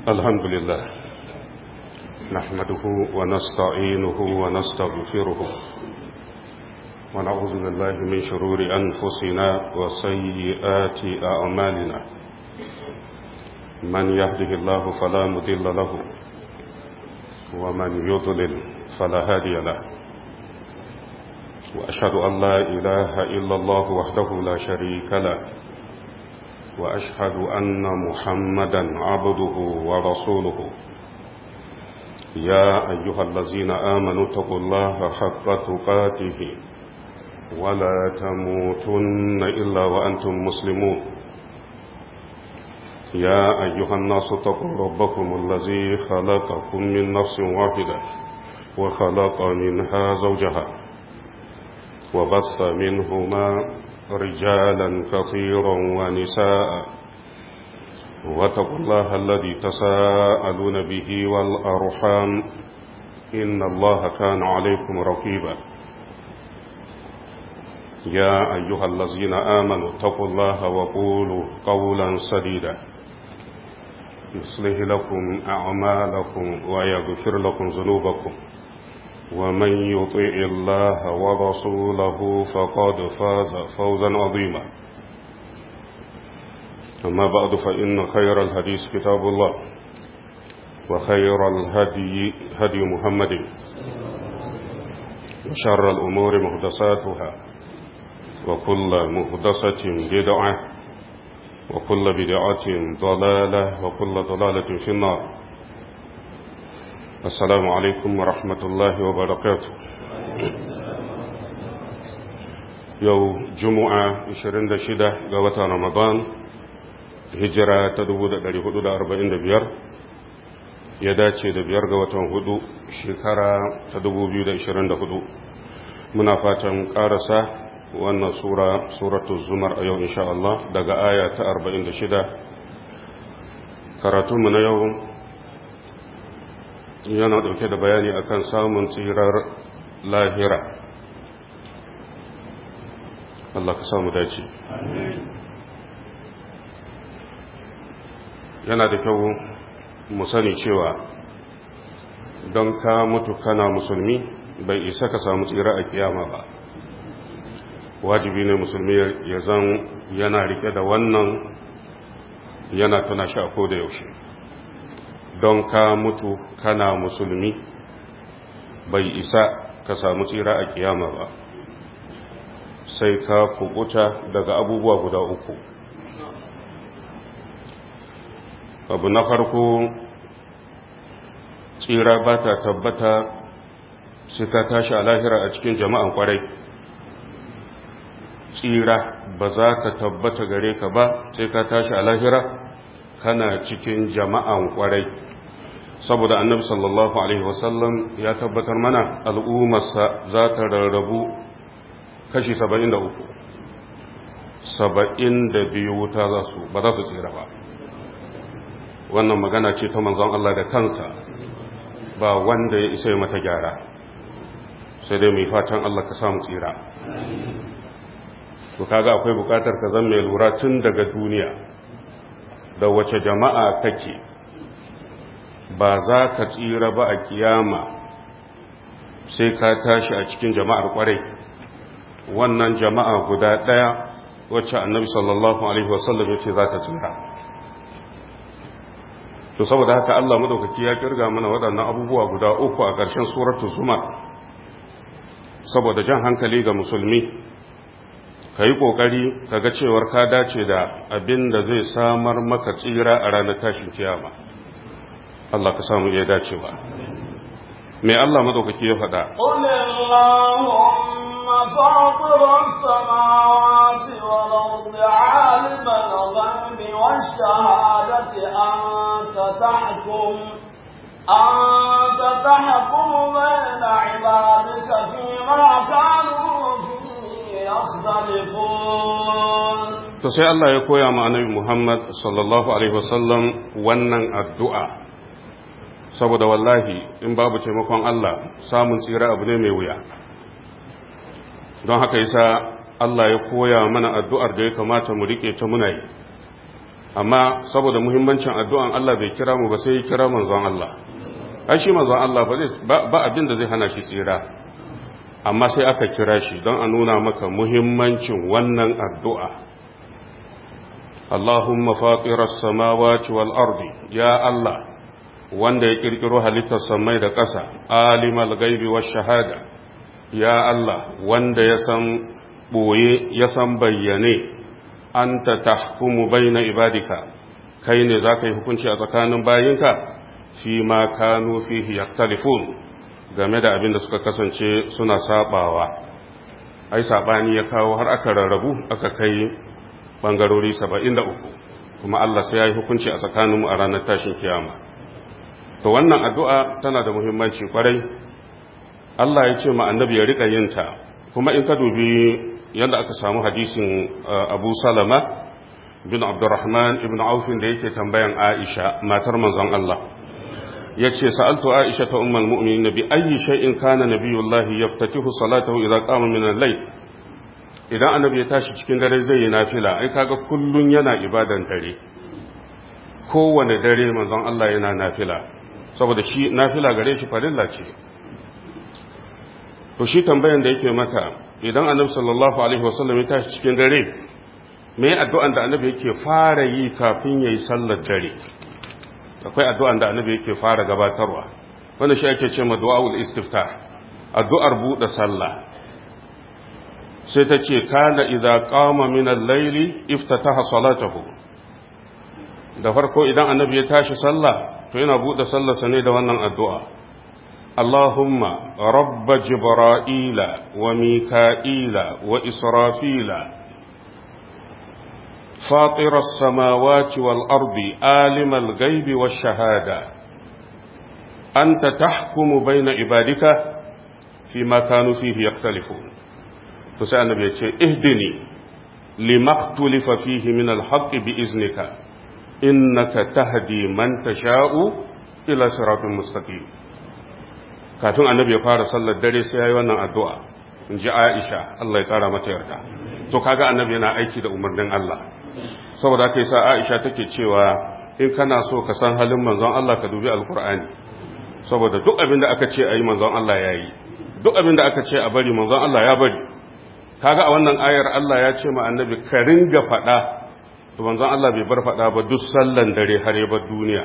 الحمد لله نحمده ونستعينه ونستغفره ونعوذ بالله من شرور أنفسنا وسيئات أعمالنا من يهده الله فلا مضل له ومن يضلل فلا هادي له وأشهد أن لا إله إلا الله وحده لا شريك له وأشهد أن محمدا عبده ورسوله يا أيها الذين آمنوا اتقوا الله حق تقاته ولا تموتن إلا وأنتم مسلمون يا أيها الناس اتقوا ربكم الذي خلقكم من نفس واحدة وخلق منها زوجها وبث منهما رجالا كثيرا ونساء واتقوا الله الذي تساءلون به والأرحام إن الله كان عليكم رقيبا يا أيها الذين آمنوا اتقوا الله وقولوا قولا سديدا يصلح لكم أعمالكم ويغفر لكم ذنوبكم ومن يطيع الله ورسوله فقد فاز فوزا عظيما أما بعد فإن خير الحديث كتاب الله وخير الهدي هدي محمد وشر الأمور مهدساتها وكل مهدسة بدعة وكل بدعة ضلالة وكل ضلالة في النار السلام عليكم ورحمة الله وبركاته يو جمعة 26 قوة رمضان hijira ta 1445 ya dace da biyar ga watan hudu shekara ta 2024 muna fatan karasa wannan sura suratu zumar a yau insha Allah daga aya ta 46 karatunmu na yau yana dauke da bayani akan samun tsirar lahira Allah ka samu dace yana da kyau mu sani cewa don ka mutu kana musulmi bai isa ka samu tsira a kiyama ba wajibi ne musulmi ya zan yana rike da wannan yana tuna shi a koda yaushe don ka mutu kana musulmi bai isa ka samu tsira a kiyama ba sai ka kubuta daga abubuwa guda uku abu na farko tsira ba ta tabbata sai ka tashi a lahira a cikin jama'an kwarai tsira ba za ka tabbata gare ka ba sai ka tashi a lahira kana cikin jama'an kwarai saboda annabi sallallahu alaihi wasallam ya tabbatar mana al'ummarsa za ta rarrabu kashi 73 72 ta za su ba za su tsira ba wannan magana ce ta manzon Allah da kansa ba wanda ya isa mata gyara sai dai mai fatan Allah ka samu tsira to kaga akwai bukatar ka zan mai lura tun daga duniya da wace jama'a kake ba za ka tsira ba a kiyama sai ka tashi a cikin jama'ar kwarai wannan jama'a guda ɗaya wacce annabi sallallahu alaihi wasallam ya ce za ta tsira to saboda haka Allah madaukaki ya kirga mana waɗannan abubuwa guda uku a ƙarshen suratul zumar saboda jan hankali ga musulmi ka yi ƙoƙari ka ga cewar ka dace da abin da zai samar maka tsira a ranar tashin kiyama Allah ka samu iya dacewa mai Allah madaukaki ya faɗa فاطر السماوات والأرض عالم الغيب والشهادة أنت تحكم أنت تحكم بين عبادك فيما كانوا فيه يختلفون to sai Allah ya koya ma annabi Muhammad sallallahu alaihi wasallam wannan addu'a saboda wallahi in babu taimakon Allah samun tsira abu ne mai wuya don haka yasa Allah ya koya mana addu'ar da ya kamata mu rike ta muna yi amma saboda muhimmancin addu'an Allah bai kira mu ba sai ya kira manzon Allah ai shi manzon Allah ba abin da zai hana shi tsira amma sai aka kira shi don a nuna maka muhimmancin wannan addu'a Allahumma fatirar samawati wal ardi ya Allah wanda ya kirkiro halittar samai da ƙasa alimal gaibi wa shahada ya Allah wanda ya san ɓoye ya san bayyane an ta tahkumu baina ibadika kai ne za ka yi hukunci a tsakanin bayinka fi ma kanu fihi yaktalifun game da abin da suka kasance suna sabawa ai sabani ya kawo har aka rarrabu aka kai bangarori 73 kuma Allah sai ya yi hukunci a tsakaninmu a ranar tashin kiyama to wannan addu'a tana da muhimmanci kwarai Allah ya ce ma annabi ya rika yin ta kuma in ka dubi yadda aka samu hadisin Abu Salama bin Abdurrahman ibn Aufin da yake tambayan Aisha matar manzon Allah yace sa'altu Aisha ta ummul mu'minin bi ayyi shay'in kana nabiyullahi yaftatihu salatahu idza qama min al-layl idan annabi ya tashi cikin dare zai yi nafila ai kaga kullun yana ibadan dare kowane dare manzon Allah yana nafila saboda shi nafila gare shi farilla ce to shi tambayan da yake maka idan annabi sallallahu alaihi wasallam ya tashi cikin dare me addu'an da annabi yake fara yi kafin yayi sallar dare akwai addu'an da annabi yake fara gabatarwa wanda shi ake cewa du'aul istiftah addu'ar buɗe sallah sai ta ce kana idza qama min al-layli iftataha salatahu da farko idan annabi ya tashi sallah to yana buɗe sallarsa ne da wannan addu'a Allahumma rabba jibra'ila wa mika'ila wa israfila فاطر السماوات والأرض عالم الغيب والشهادة أنت تحكم بين عبادك فيما كانوا فيه يختلفون فسأل النبي اهدني لما اختلف فيه من الحق بإذنك إنك تهدي من تشاء إلى صراط مستقيم kafin annabi ya fara sallar dare sai yayi wannan addu'a in ji Aisha Allah ya kara mata yarda to kaga annabi yana aiki da umarnin Allah saboda haka yasa Aisha take cewa in kana so ka san halin manzon Allah ka dubi alkur'ani saboda duk abin da aka ce ayi manzon Allah yayi duk abin da aka ce a bari manzon Allah ya bari kaga a wannan ayar Allah ya ce ma annabi ka ringa faɗa to manzon Allah bai bar faɗa ba duk sallan dare har ya bar duniya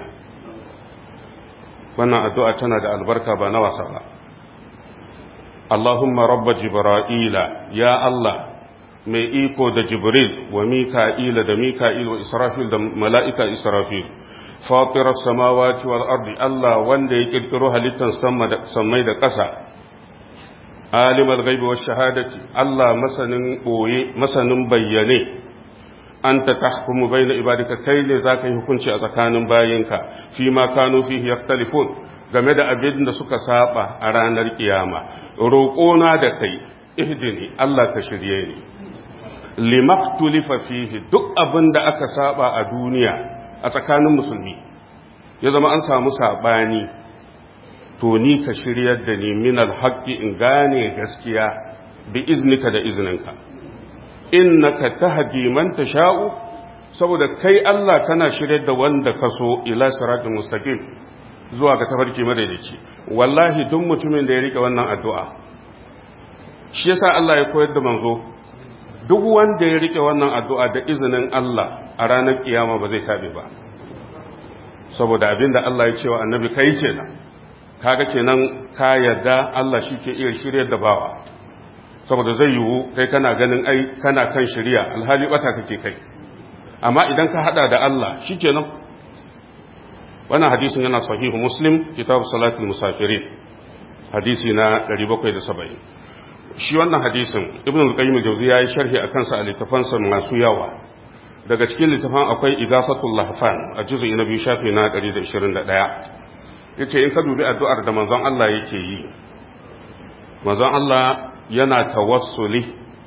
wannan addu'a tana da albarka ba na wasa ba Allahumma rabba jibra'ila ya Allah mai iko da jibril wa mika'ila da mika'il wa israfil da mala'ika israfil fatirar samawati wal ardi Allah wanda ya kirkiro halittar sammai da ƙasa alimar gaibi wa shahadati Allah masanin ɓoye masanin bayyane an ta tahkumu bai na ibadika kai ne za ka yi hukunci a tsakanin bayinka fi ma kanu fihi yaktalifun game da abin da suka saba a ranar kiyama roƙona da kai ihdini Allah ka shirye ni limaktulifa fihi duk abin da aka saba a duniya a tsakanin musulmi ya zama an samu sabani to ni ka shiryar da ni min alhaqi in gane gaskiya bi iznika da izninka innaka tahdi man tasha'u saboda kai Allah kana shiryar da wanda ka so ila siratal mustaqim zuwa ga tafarki madaidaici wallahi duk mutumin da ya rike wannan addu'a shi yasa Allah ya koyar da manzo duk wanda ya rike wannan addu'a da izinin Allah a ranar kiyama ba zai tabe ba saboda abinda Allah ya ce wa annabi kai kenan kaga kenan ka yarda Allah shi ke iya shiryar da bawa saboda zai yiwu kai kana ganin ai kana kan shirya alhali bata kake kai amma idan ka hada da Allah shi kenan wannan hadisin yana sahihu muslim kitab salatul musafirin hadisi na 770 shi wannan hadisin ibn al-qayyim al-jawzi yayi sharhi akan sa a littafansa masu yawa daga cikin littafan akwai igasatul lahfan a juz'i na biyu shafi na 121 yace in ka dubi addu'ar da manzon Allah yake yi manzon Allah yana tawassuli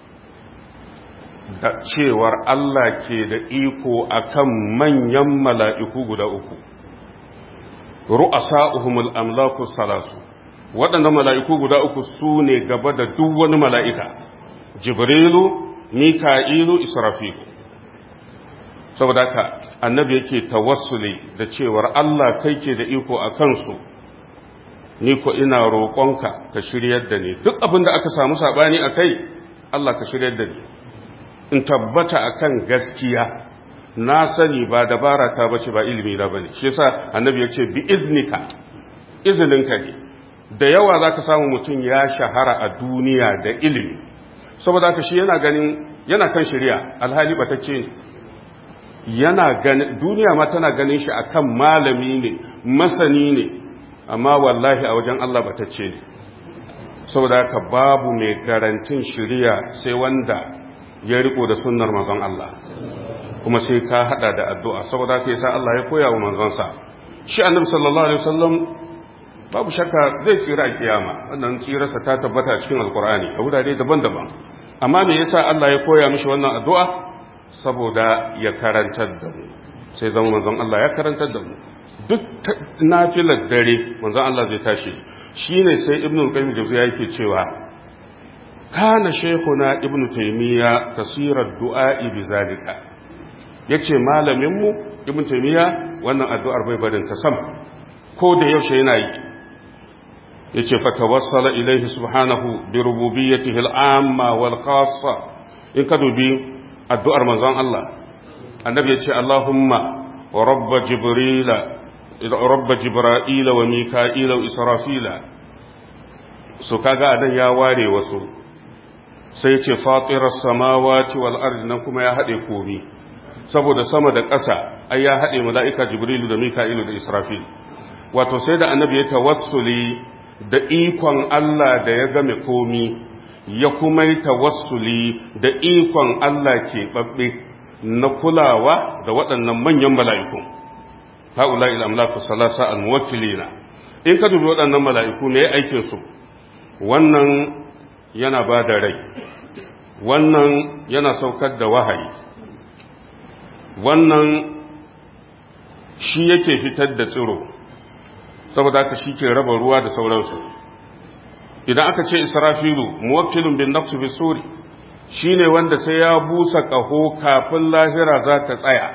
da cewar Allah ke da iko akan manyan mala'iku guda uku ru'asa'uhumul amlaku salasu waɗanda mala'iku guda uku su ne gaba da duk wani mala'ika, Jibrilu, Mika'ilu, Israfilu. Saboda ka, annabi yake tawassuli da cewar Allah kai ke da iko a kansu ni ko ina roƙonka ka shiryar da ni duk abin da aka samu saɓani a kai Allah ka shiryar da ni in tabbata akan gaskiya na sani ba dabara ta bace ba ilimi na bane shi yasa annabi ya ce bi iznika izininka ne da yawa zaka samu mutum ya shahara a duniya da ilimi saboda haka shi yana ganin yana kan shari'a alhali batacce ne yana ganin duniya ma tana ganin shi akan malami ne masani ne amma wallahi a wajen Allah batacce ne saboda haka babu mai garantin shari'a sai wanda ya riko da sunnar manzon Allah kuma sai ka hada da addu'a saboda haka yasa Allah ya koya wa manzonsa shi annabi sallallahu alaihi wasallam babu shakka zai tsira a kiyama wannan tsirarsa ta tabbata cikin alkur'ani a wurare daban-daban amma me yasa Allah ya koya mishi wannan addu'a saboda ya karantar da mu sai zama manzon Allah ya karantar da mu duk nafilar dare manzon Allah zai tashi shine sai ibnu qayyim jawziya yake cewa kana shaykhuna ibnu taymiya kasirar du'a'i bizalika yace malamin mu ibnu taymiya wannan addu'ar bai barin ta sam ko da yaushe yana yi yace fa tawassala ilayhi subhanahu bi rububiyyatihi al-amma wal khassa in ka dubi addu'ar manzon Allah annabi yace Allahumma rabb jibril rabb jibril wa mika'il wa israfila so kaga adan ya ware wasu sai yace fatiras samawati wal ardi nan kuma ya hade komi saboda sama da ƙasa ai ya hade mala'ika jibrilu da mika'ilu da israfil wato sai da annabi ya tawassuli da ikon Allah da ya game komi ya kuma yi tawassuli da ikon Allah ke babbe na kulawa da waɗannan manyan mala'iku haula ila amlaku salasa al-muwakkilina in ka dubi waɗannan mala'iku ne aikin su wannan yana ba da rai wannan yana saukar da wahayi wannan shi yake fitar da tsiro saboda haka shi ke raba ruwa da sauransu idan aka ce israfilu muwakkilun bin nafsu bi suri shine wanda sai ya busa kaho kafin lahira za ta tsaya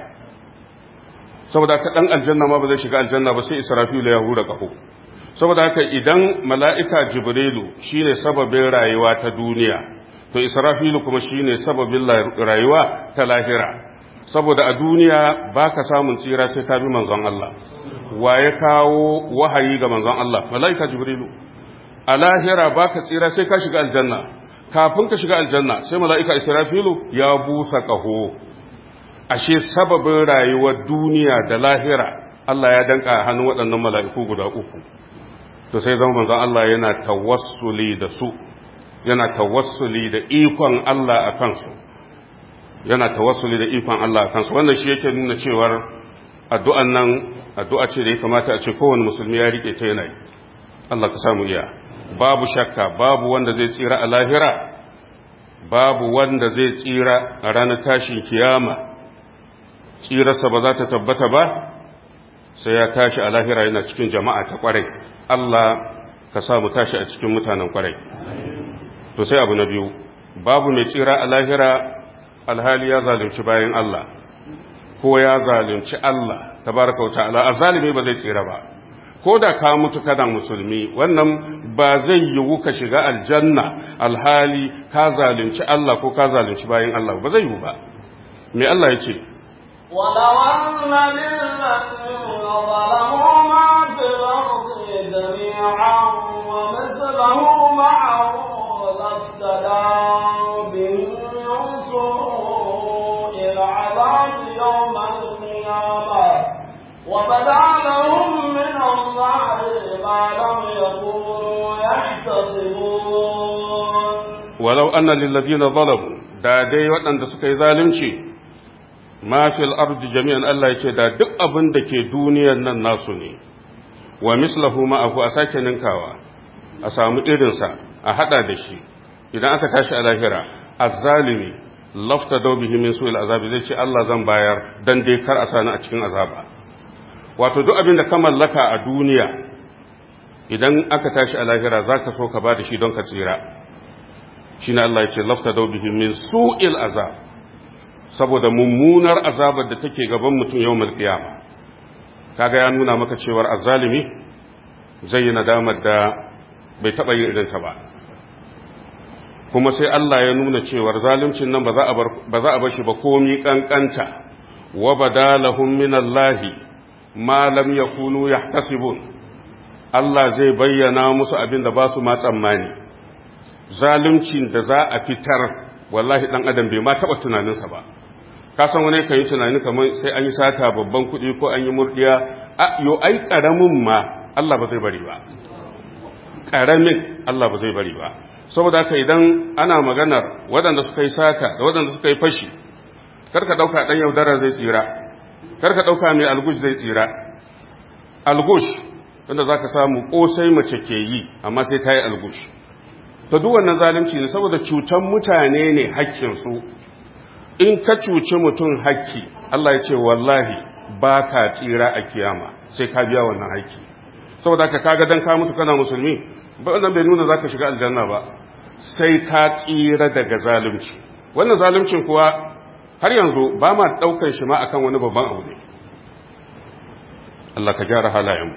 saboda haka dan aljanna ma ba zai shiga aljanna ba sai israfilu ya hura kaho saboda haka idan mala'ika jibrilu shine sababin rayuwa ta duniya to israfilu kuma shine sababin rayuwa ta lahira saboda a duniya baka samun tsira sai ka bi manzon Allah wa ya kawo wahayi ga manzon Allah malaika jibrilu a lahira baka tsira sai ka shiga aljanna kafin ka shiga aljanna sai malaika israfilu ya busa kaho ashe sababin rayuwar duniya da lahira Allah ya danka hannun waɗannan mala'iku guda uku to sai zama manzon Allah yana tawassuli da su yana tawassuli da ikon Allah a kansu yana tawassuli da ikon Allah a kansu wannan shi yake nuna cewar addu'an nan addu'a ce da ya kamata a ce kowane musulmi ya rike ta yanayi Allah ka samu iya babu shakka babu wanda zai tsira a lahira babu wanda zai tsira a ranar tashin kiyama tsirarsa ba za ta tabbata ba sai ya tashi a lahira yana cikin jama'a ta kwarai Allah ka samu tashi a cikin mutanen kwarai to sai abu na biyu babu mai tsira a lahira alhali ya zalunci bayan Allah ko ya zalunci Allah tabaraka wa ta'ala azalimi ba zai tsira ba ko da ka mutu kana musulmi wannan ba zai yiwu ka shiga aljanna alhali ka zalunci Allah ko ka zalunci bayan Allah ba zai yiwu ba me Allah ya ce ولو أن للذين ظلموا ما في الأرض جميعا ومثله معه لافتدوا به من سوء العذاب يوم القيامة وبدا لهم من الله ما لم يكونوا يحتسبون ولو أن للذين ظلموا da dai waɗanda suka yi zalunci ma fil ardi jami'an Allah yake da duk abin da ke duniyar nan nasu ne wa mislahu ma'ahu a sake ninkawa a samu irinsa a hada da shi idan aka tashi a lahira azzalimi lafta dau bihi min su'il azabi zai ce Allah zan bayar dan dai kar a sani a cikin azaba wato duk abin da ka mallaka a duniya idan aka tashi a lahira zaka so ka ba da shi don ka tsira shine Allah ya ce lafta dau bihi min su'il azab saboda mummunar azabar da take gaban mutum yau malkiyama kaga ya nuna maka cewar azalimi zai yi nadamar da bai taɓa yin irinta ba kuma sai Allah ya nuna cewar zaluncin nan ba za a bar shi ba komi kankanta wa badalahum min Allahi ma lam yakunu yahtasibun Allah zai bayyana musu abin da ba su ma tsammani zaluncin da za a fitar wallahi dan adam bai ma taba tunaninsa ba ka san wani kan yi tunani kamar sai an yi sata babban kuɗi ko an yi murdiya a yo ai karamin ma Allah ba zai bari ba karamin Allah ba zai bari ba saboda haka idan ana maganar waɗanda suka yi sata da waɗanda suka yi fashi karka ɗauka ɗan yaudara zai tsira karka ɗauka mai algush zai tsira algush wanda za ka samu ƙosai mace ke yi amma sai ta yi algush ta duk wannan zalunci ne saboda cutan mutane ne hakkinsu in ka cuci mutum hakki Allah ya ce wallahi ba ka tsira a kiyama sai ka biya wannan hakki saboda ka kaga dan ka mutu kana musulmi ba wannan bai nuna zaka shiga aljanna ba sai ka tsira daga zalunci wannan zaluncin kuwa har yanzu ba ma daukar shi ma akan wani babban abu ne Allah ka gyara halayenmu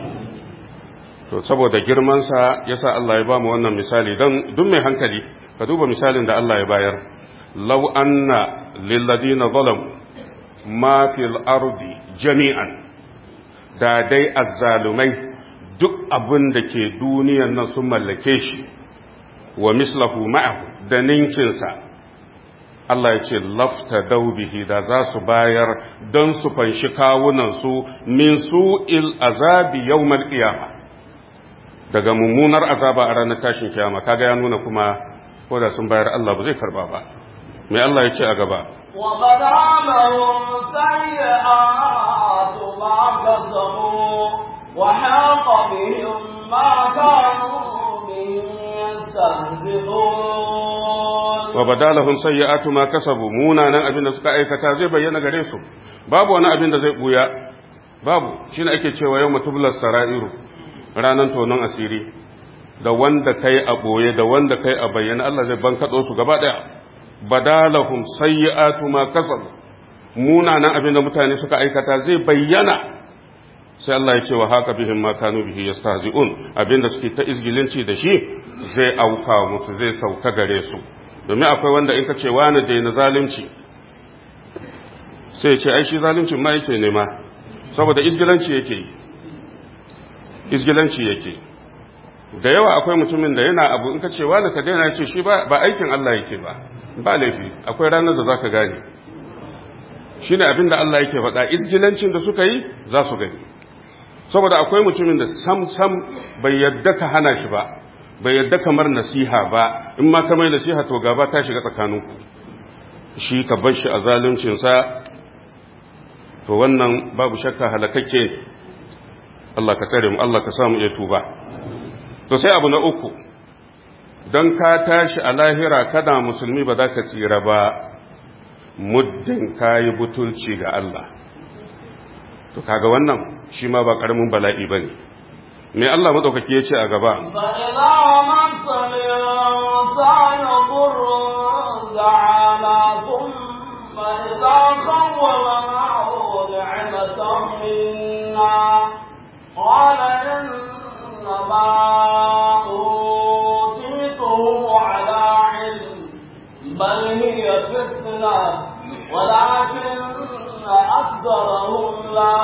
to saboda girman sa yasa Allah ya ba mu wannan misali dan duk mai hankali ka duba misalin da Allah ya bayar law anna lil ladina zalamu ma fil ardi jami'an da dai azzalumai duk abin da ke duniyan nan sun mallake shi wa mislahu ma'ahu da ninkinsa Allah ya ce lafta daubihi da za su bayar don su fanshi kawunansu min su'il azabi yawmal qiyama daga mummunar azaba a ranar tashin kiyama kaga ya nuna kuma ko da sun bayar Allah ba zai karba ba mai Allah ya ce a gaba وبدا لهم سيئات ما كسبوا وحاق بهم ما كانوا به يستهزئون وبدا لهم سيئات ما كسبوا munanan abin da suka aikata zai bayyana gare su babu wani abin da zai buya babu shine ake cewa yau mutublas sara'iru ranan tonon asiri da wanda kai a boye da wanda kai a bayyana Allah zai bankado su gaba daya badalahum sayyi'atu ma kasabu munanan abin da mutane suka aikata zai bayyana sai Allah ya ce wa haka bihim ma kanu bihi yastahzi'un abinda suke ta izgilinci da shi zai auka musu zai sauka gare su domin akwai wanda in ka ce wani da na zalunci sai ya ce ai shi zaluncin ma yake nema saboda izgilanci yake yi izgilanci yake da yawa akwai mutumin da yana abu in ka ce wani ka daina ce shi ba aikin Allah yake ba ba laifi akwai ranar da zaka gane shine abin da Allah yake faɗa izgilancin da suka yi za su gani saboda akwai mutumin da sam sam bai yadda ka hana shi ba bai yadda kamar nasiha ba in ma ka mai nasiha to gaba ta shiga tsakaninku shi ka bar shi a zaluncinsa to wannan babu shakka halakakke Allah ka tsare mu Allah ka samu iya tuba to sai abu na uku don ka tashi a lahira kada musulmi ba za ka tsira ba muddin ka yi butulci ga Allah to kaga wannan shi ma ba karamin bala'i ba ne me Allah maɗaukaki ya ce a gaba فإذا مس الإنسان ضر دعانا ثم إذا خولناه نعمة منا قال إنما أوتيته على علم بل هي فتنة ولكن أكثرهم لا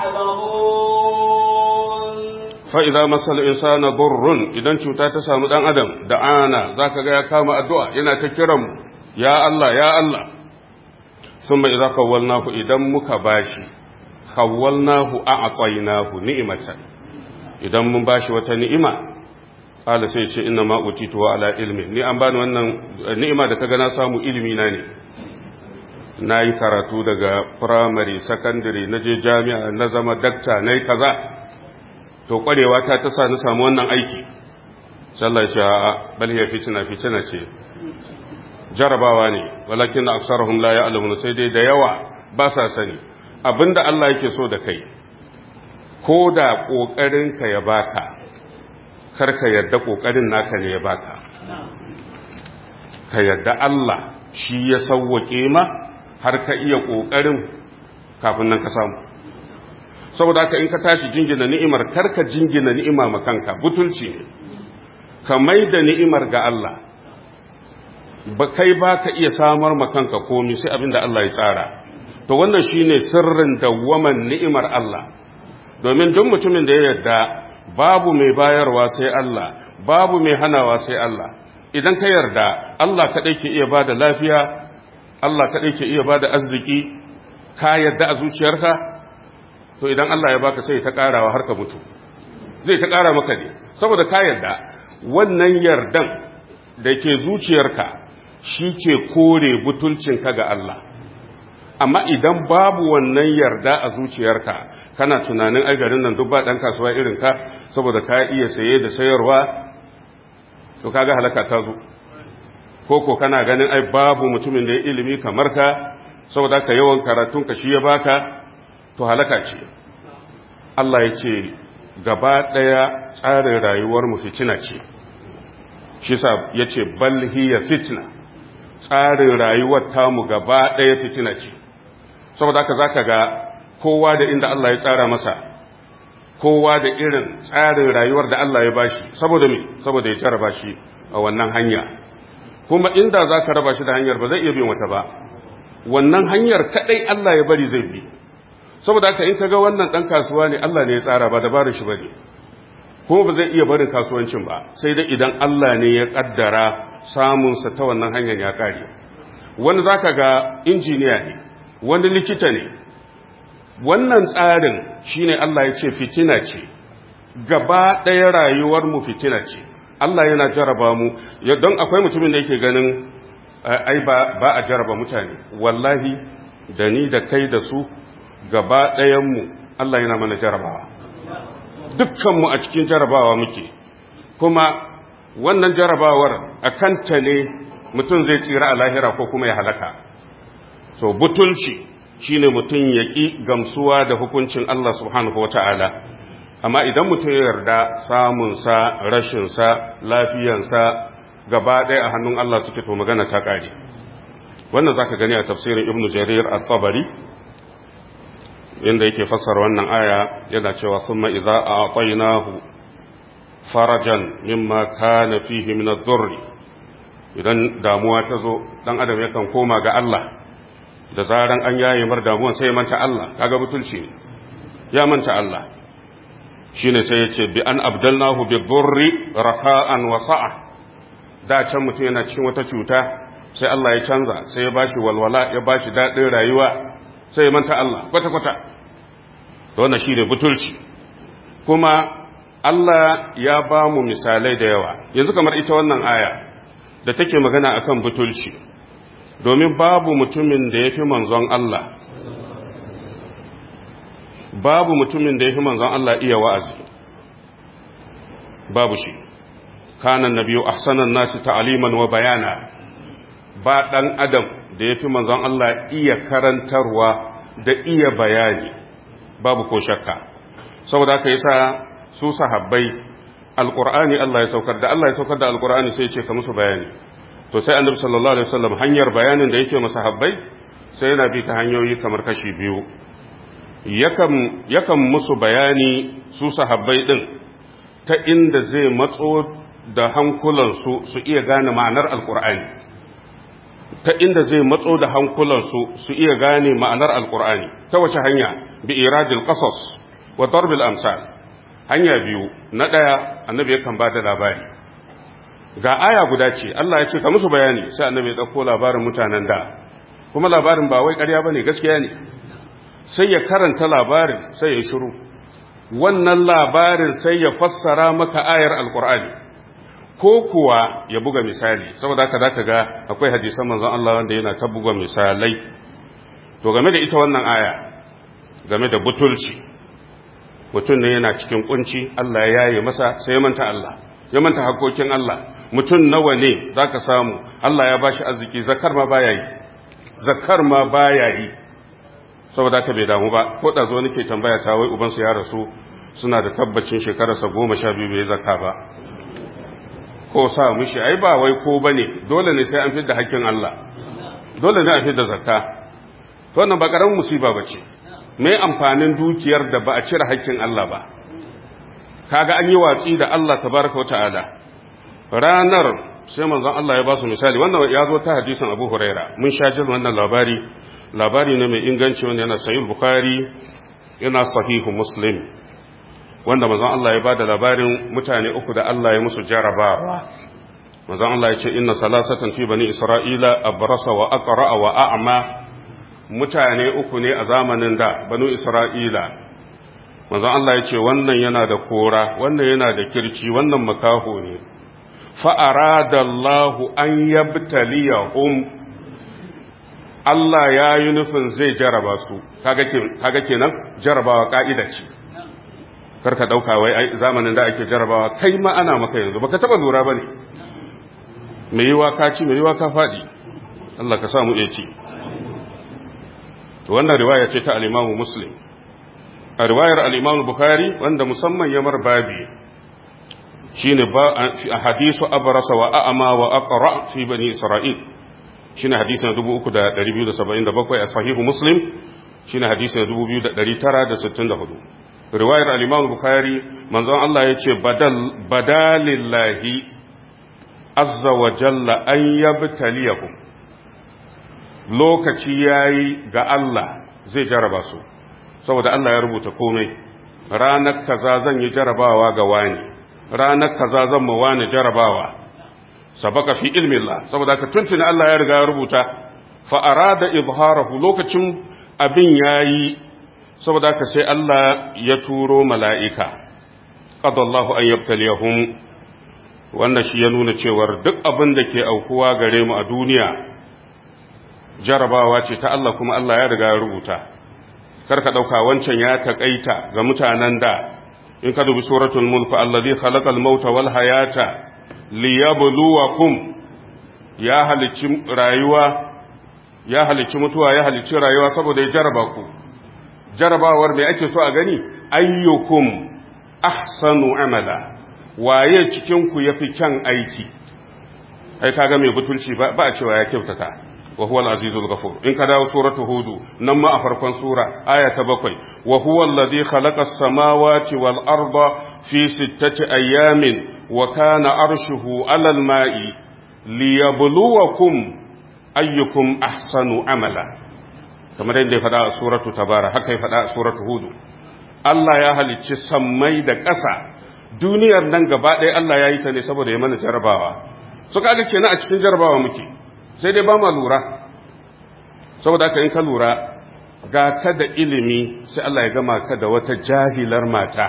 يعلمون fa'iza masal insana burrun idan cuta ta samu ɗan adam da ana za ka ga ya kama addu'a yana ta kiran ya Allah ya Allah sun mai za kawalnahu idan muka bashi kawalnahu a aƙwainahu ni'imatan idan mun bashi wata ni'ima ala sai ce ina ma'utituwa ala ilmi ni an bani wannan ni'ima da ka gana samu ilimi na ne na yi karatu daga firamare sakandare na je jami'a na zama dakta na yi kaza to kwarewa ta ta sa na samu wannan aiki sallah ce a bal ya fitina fitina ce jarabawa ne walakin na aksarahum la ya'lamun sai dai da yawa ba sa sani abinda Allah yake so da kai ko da kokarin ka ya baka kar ka yarda kokarin naka ne ya baka ka yarda Allah shi ya sauwake ma har ka iya ƙoƙarin kafin nan ka samu saboda haka in ka tashi jingina ni'imar karka jingina ni'ima ma kanka butulci ne ka mai da ni'imar ga Allah ba kai ba ka iya samar ma kanka komi sai abin da Allah ya tsara to wannan shine sirrin dawwaman ni'imar Allah domin duk mutumin da ya yarda babu mai bayarwa sai Allah babu mai hanawa sai Allah idan ka yarda Allah kaɗai ke iya bada lafiya Allah kaɗai ke iya bada arziki ka yarda a zuciyarka to idan Allah ya baka sai ta ƙarawa har ka mutu zai ta ƙara maka ne saboda ka yarda wannan yardan da ke zuciyarka shi ke kore butulcinka ga Allah amma idan babu wannan yarda a zuciyarka kana tunanin ai garin nan duk ba dan kasuwa irin ka saboda ka iya saye da sayarwa to kaga halaka ta zo ko ko kana ganin ai babu mutumin da ya ilimi kamar ka saboda ka yawan karatun ka shi ya baka to halaka ce Allah ya ce gaba daya tsarin rayuwar mu fitina ce shi sa ya ce bal hiya fitna tsarin rayuwar tamu gaba daya fitina ce saboda haka zaka ga kowa da inda Allah ya tsara masa kowa da irin tsarin rayuwar da Allah ya bashi saboda me saboda ya jarraba shi a wannan hanya kuma inda zaka raba shi da hanyar ba zai iya bin wata ba wannan hanyar kadai Allah ya bari zai bi saboda haka in kaga wannan dan kasuwa ne Allah ne ya tsara ba dabarar shi bane kuma ba zai iya barin kasuwancin ba sai dai idan Allah ne ya kaddara samun sa ta wannan hanyar ya kare wani zaka ga injiniya ne wani likita ne wannan tsarin shine Allah ya ce fitina ce gaba ɗaya rayuwar mu fitina ce Allah yana jaraba mu don akwai mutumin da yake ganin ai ba ba a jaraba mutane wallahi da ni da kai da su gaba ɗayan mu Allah yana mana jarabawa dukkan mu a cikin jarabawa muke kuma wannan jarabawar a kanta ne mutum zai tsira a lahira ko kuma ya halaka so butulci shine mutum ya ƙi gamsuwa da hukuncin Allah subhanahu wata'ala amma idan mutum ya yarda samunsa rashinsa lafiyansa gaba ɗaya a hannun Allah suke to magana ta ƙare wannan zaka gani a tafsirin ibnu jarir at-tabari inda yake fassara wannan aya yana cewa thumma idza a'taynahu farajan mimma kana fihi min ad-durr idan damuwa ta zo dan adam yakan koma ga Allah da zaran an yaye mar damuwan sai ya manta Allah kaga butulci ne ya manta Allah shine sai ya ce bi an abdalnahu bi dhurri rafa'an wa sa'a da can mutum yana cikin wata cuta sai Allah ya canza sai ya bashi walwala ya bashi dadin rayuwa sai ya manta Allah kwata kwata to wannan shine butulci kuma Allah ya ba mu misalai da yawa yanzu kamar ita wannan aya da take magana akan butulci domin babu mutumin da ya fi manzon Allah babu mutumin da ya fi manzon Allah iya wa'azi babu shi kanan na biyu ahsanan nasi ta'aliman wa bayana ba ɗan adam da ya fi manzon Allah iya karantarwa da iya bayani babu ko shakka saboda haka yasa su sahabbai alqur'ani Allah ya saukar da Allah ya saukar da alqur'ani sai ya ce ka musu bayani to sai annabi sallallahu alaihi wasallam hanyar bayanin da yake masa habbai sai yana bi ta hanyoyi kamar kashi biyu yakan yakan musu bayani su sahabbai din ta inda zai matso da hankulansu su iya gane ma'anar alkur'ani ta inda zai matso da hankulansu su iya gane ma'anar alkur'ani ta wace hanya bi iradil qasas wa darbil amsal hanya biyu na daya annabi yakan ba da labari ga aya guda ce Allah ya ce ka musu bayani sai annabi ya dauko labarin mutanen da kuma labarin ba wai ƙarya bane gaskiya ne sai ya karanta labarin sai ya shiru wannan labarin sai ya fassara maka ayar alkur'ani ko kuwa ya buga misali saboda haka zaka ga akwai hadisan manzon Allah wanda yana ta buga misalai to game da ita wannan aya game da butulci mutum ne yana cikin kunci Allah ya yaye masa sai ya manta Allah ya manta hakokin Allah mutum nawa ne zaka samu Allah ya bashi arziki zakar ma baya yi zakar ma baya yi saboda haka bai damu ba ko da zo nake tambaya ta wai ubansu ya rasu suna da tabbacin shekararsa goma sha biyu bai zakka ba ko sa mushi ai ba wai ko bane dole ne sai an fidda hakkin Allah dole ne a fidda zakka to wannan ba karamin musiba bace me amfanin dukiyar da ba a cire haƙƙin Allah ba kaga an yi watsi da Allah tabaraka wa ta'ala ranar sai manzon Allah ya ba su misali wannan ya zo ta hadisin Abu Huraira mun sha jin wannan labari labari ne mai inganci wanda yana sahih Bukhari yana sahihu Muslim wanda manzon Allah ya bada labarin mutane uku da Allah ya musu jarabawa manzon Allah ya ce inna salasatan fi bani Isra'ila abrasa wa aqra wa a'ma mutane uku ne a zamanin da banu Isra'ila manzon Allah ya ce wannan yana da kora wannan yana da kirci wannan makaho ne fa'aradallahu an yabtaliyahum Allah ya yi nufin zai jaraba su kaga kenan jarabawa ka'ida ce karka dauka wai zamanin da ake jarabawa kai ma ana maka yanzu baka taba lura bane mai yiwa ka ci mai yiwa ka fadi Allah ka samu iya ci to wannan riwaya ce ta al-Imam Muslim a riwayar al-Imam Bukhari wanda musamman ya mar babi shine ba a hadisu abrasa wa a'ma wa aqra fi bani isra'il shine hadisi na 3277 a sahihu muslim shine hadisi na 2964 riwayar al-imam bukhari manzon Allah yace badal badalillahi azza wa jalla an yabtaliyakum lokaci yayi ga Allah zai jaraba su saboda Allah ya rubuta komai ranar kaza zan yi jarabawa ga wani ranar kaza zan ma wani jarabawa sabaka fi ilmillah saboda ka tuntuni Allah ya riga ya rubuta fa arada izharahu lokacin abin yayi saboda ka sai Allah ya turo mala'ika qadallahu an yabtaliyahum wannan shi ya nuna cewar duk abin da ke aukuwa gare mu a duniya jarabawa ce ta Allah kuma Allah ya riga ya rubuta karka dauka wancan ya takaita ga mutanen da in ka dubi suratul mulk allazi khalaqal mauta wal hayata liyabluwakum ya halicci rayuwa ya halicci mutuwa ya halicci rayuwa saboda ya jaraba ku jarabawar mai ake so a gani ayyukum ahsanu amala waye cikin ku yafi kyan aiki ai kaga mai butulci ba a cewa ya kyautata wa huwa al-azizul ghafur in ka dawo suratu hudu nan ma a farkon sura aya ta bakwai wa huwa alladhi khalaqa as-samawati wal arda fi sittati ayamin wa kana arshuhu 'ala al-ma'i liyabluwakum ayyukum ahsanu amala kamar yadda ya faɗa a suratu tabara haka ya faɗa a suratu hudu Allah ya halicci sammai da ƙasa duniyar nan gaba ɗaya Allah ya yi ta ne saboda ya mana jarabawa su kaga kenan a cikin jarabawa muke sai dai ba ma lura saboda haka in ka lura ga ka da ilimi sai Allah ya gama ka da wata jahilar mata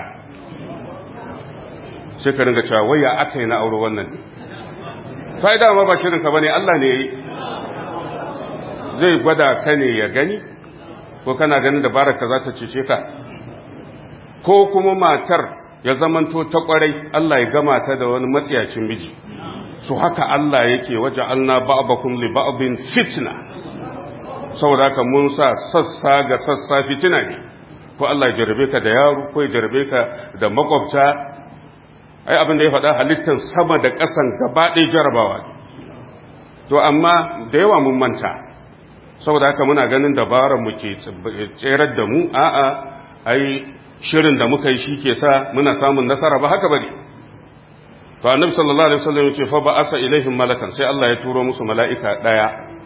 sai ka ringa cewa waya aka yi na aure wannan ne fa'ida ma ba shirinka ba ne Allah ne ya yi zai gwada ka ne ya gani ko kana ganin dabarar ka za ta cece ka ko kuma matar ya zamanto ta kwarai Allah ya gama ta da wani matsiyacin miji su haka Allah yake waje alna ba'abakum li ba'abin fitna saboda haka mun sa sassa ga sassa fitina ne ko Allah ya jarabe ka da yaro ko ya jarabe ka da makwabta ai abin da ya faɗa halittar sama da ƙasan gaba ɗaya jarabawa to amma da yawa mun manta saboda haka muna ganin dabarar mu ke tserar da mu a'a ai shirin da muka yi shi ke sa muna samun nasara ba haka bane to annabi sallallahu alaihi wasallam yace fa ba'asa ilaihim malakan sai Allah ya turo musu mala'ika daya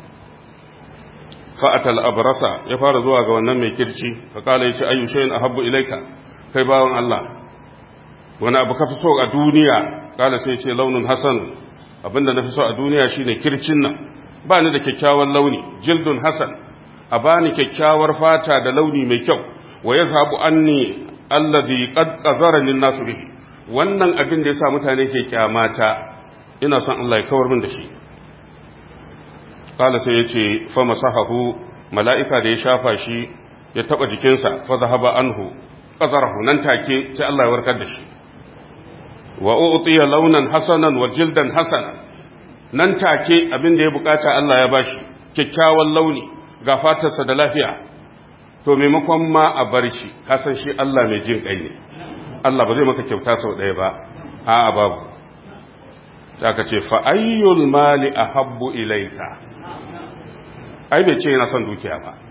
fa atal abrasa ya fara zuwa ga wannan mai kirci fa kala yace ayu shay'in ahabbu ilaika kai bawon Allah wani abu ka fi so a duniya kala sai yace launin hasan abinda na fi so a duniya shine kircin nan ba ni da kyakkyawan launi jildun hasan a bani kyakkyawar fata da launi mai kyau wa yazhabu anni allazi qad qazarani an-nasu bihi wannan abin da yasa mutane ke kyamata ina son Allah ya kawar min da shi kala sai yace fa masahahu mala'ika da ya shafa shi ya taba jikinsa fa zahaba anhu qazarahu nan take sai Allah ya warkar da shi wa u'tiya launan hasanan wa jildan hasanan nan take abin da ya bukata Allah ya bashi kyakkyawan launi ga fatarsa da lafiya to maimakon ma a bar shi kasan shi Allah mai jin kai ne Allah ba zai maka kyauta sau ɗaya ba a'a babu ta ka ce fa ayyul mali ahabbu ilaika ai bai ce yana son dukiya ba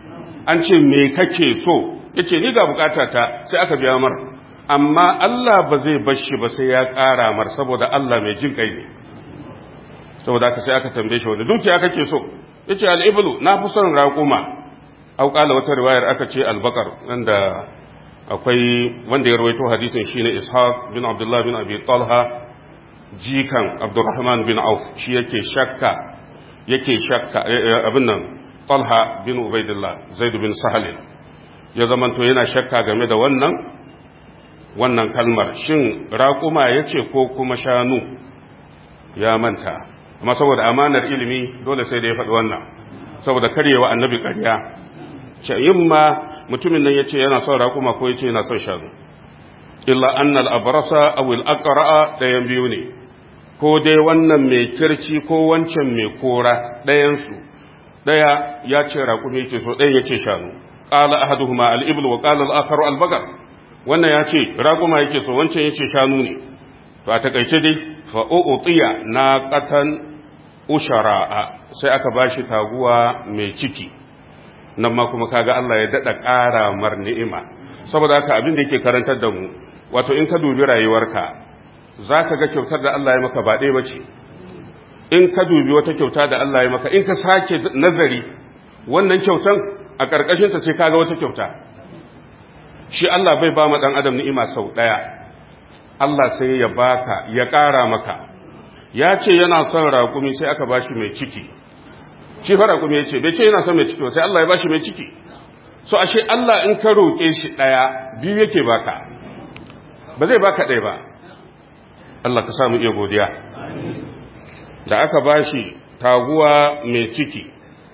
an ce me kake so yace ni ga bukatata sai aka biya mar amma Allah ba zai bar shi ba sai ya ƙara mar saboda Allah mai jin kai ne saboda haka sai aka tambaye shi wanda dukiya kake so yace al-iblu na fi son raquma au qala wata riwayar aka ce al-baqar wanda akwai wanda ya rawaito hadisin shine Ishaq bin Abdullah bin Abi Talha jikan Abdurrahman bin Auf shi yake shakka yake shakka abin nan Talha bin Ubaidillah Zaid bin Sahal ya zamanto yana shakka game da wannan wannan kalmar shin raƙuma yace ko kuma shanu ya manta amma saboda amanar ilimi dole sai da ya faɗi wannan saboda karyewa annabi ƙarya ce yin ma mutumin nan yace yana son raƙuma ko yace yana son shanu illa annal abrasa aw al aqra dayan biyu ne ko dai wannan mai kirci ko wancan mai kora dayan su daya ya ce raƙumi yake so ɗayan yace shanu qala ahaduhuma al ibl wa qala al akharu al baqar wannan yace raƙuma yake so wancan yace shanu ne to a takaice dai fa u'tiya naqatan ushara'a sai aka bashi taguwa mai ciki nan ma kuma kaga Allah ya dada ƙara mar ni'ima saboda haka abin da yake karantar da mu wato in ka dubi rayuwarka zaka ga kyautar da Allah ya maka ba ɗaya bace in ka dubi wata kyauta da Allah ya maka in ka sake nazari wannan kyautan a ƙarƙashin ta sai kaga wata kyauta shi Allah bai ba ma dan adam ni'ima sau ɗaya Allah sai ya baka ya ƙara maka ya ce yana son raƙumi sai aka bashi mai ciki shi fara kuma ya ce bai ce yana son mai ciki sai Allah ya bashi mai ciki so ashe Allah in ka roƙe shi ɗaya biyu yake baka ba zai baka ɗaya ba Allah ka samu iya godiya da aka bashi taguwa mai ciki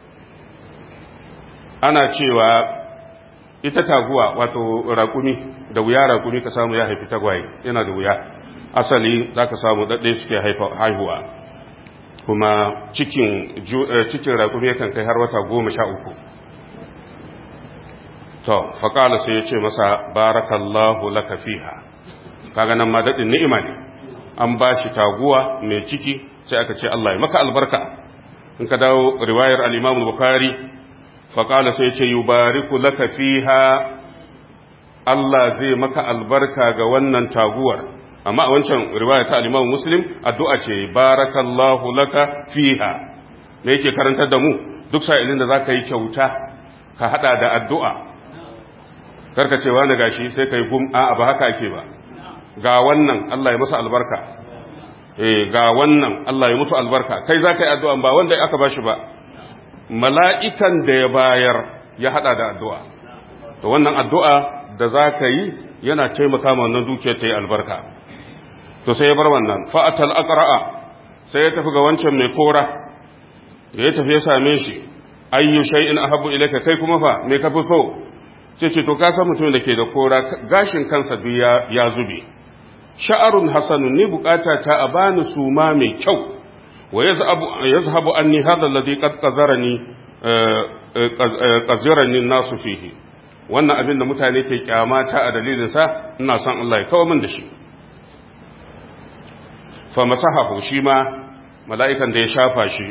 ana cewa ita taguwa wato raƙumi da wuya raƙumi ka samu ya haifi tagwaye yana da wuya asali za ka samu ɗaɗɗe suke haihuwa kuma cikin cikin raƙumi yakan kai har wata goma sha uku to faƙala sai ya ce masa barakallahu laka fiha kaga nan ma daɗin ni'ima ne an ba shi taguwa mai ciki sai aka ce Allah ya maka albarka in ka dawo riwayar al-Imam Bukhari faƙala sai ya ce yubariku laka fiha Allah zai maka albarka ga wannan taguwar amma a wancan riwaya ta al-Imam Muslim addu'a ce barakallahu laka fiha me yake karantar da mu duk sa'ilin da zaka yi kyauta ka hada da addu'a karka ce wani gashi sai kai gum a ba haka ake ba ga wannan Allah ya musu albarka eh ga wannan Allah ya musu albarka kai zaka yi addu'a ba wanda aka bashi ba mala'ikan da ya bayar ya hada da addu'a to wannan addu'a da zaka yi yana taimaka ma wannan dukiyar ta yi albarka to sai ya bar wannan fa'atal aqra'a sai ya tafi ga wancan mai kora da ya tafi ya same shi ayyu shay'in ahabbu ilayka kai kuma fa me ka fi so ce ce to ka san mutum da ke da kora gashin kansa duk ya, ya zube sha'arun hasanun ni bukata ta a bani suma mai kyau wa yazhabu yazhabu anni hadha alladhi qad qazarani qazarani nasu fihi wannan abin da mutane ke kyamata a dalilin sa ina son Allah ya kawo min da shi fa masahahu shi ma mala'ikan da ya shafa shi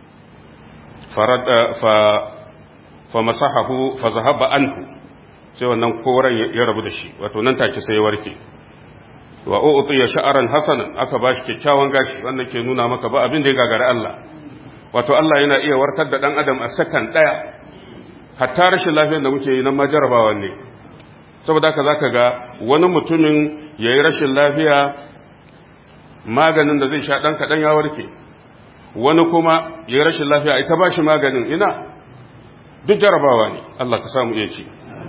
fa masahahu fa zahaba anhu sai wannan koren ya rabu da shi wato nan take sai ya warke wa u'ti ya sha'aran hasanan aka bashi kyakkyawan gashi wannan ke nuna maka ba abin da ya gagara Allah wato Allah yana iya warkar da dan adam a sakan daya hatta rashin lafiyar da muke yi nan ma jarabawa ne saboda haka zaka ga wani mutumin yayi rashin lafiya maganin da zai sha dan kadan ya warke wani kuma yayi rashin lafiya ita bashi maganin ina duk jarabawa ne Allah ka samu iya ci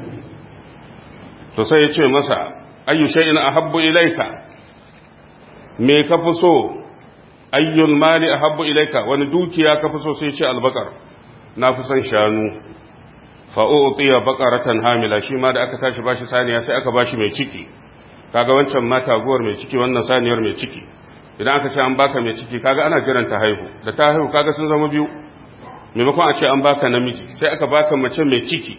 to sai ya ce masa ayyu shay'in ahabbu ilayka me ka fi so ayyul mali ahabbu ilayka wani dukiya ka fi so sai ya ce albakar na fi son shanu fa utiya baqaratan hamila shi ma da aka tashi bashi saniya sai aka bashi mai ciki kaga wancan ma taguwar mai ciki wannan saniyar mai ciki idan aka ce an baka mai ciki kaga ana jiran ta haihu da ta haihu kaga sun zama biyu maimakon a ce an baka namiji sai aka baka mace mai ciki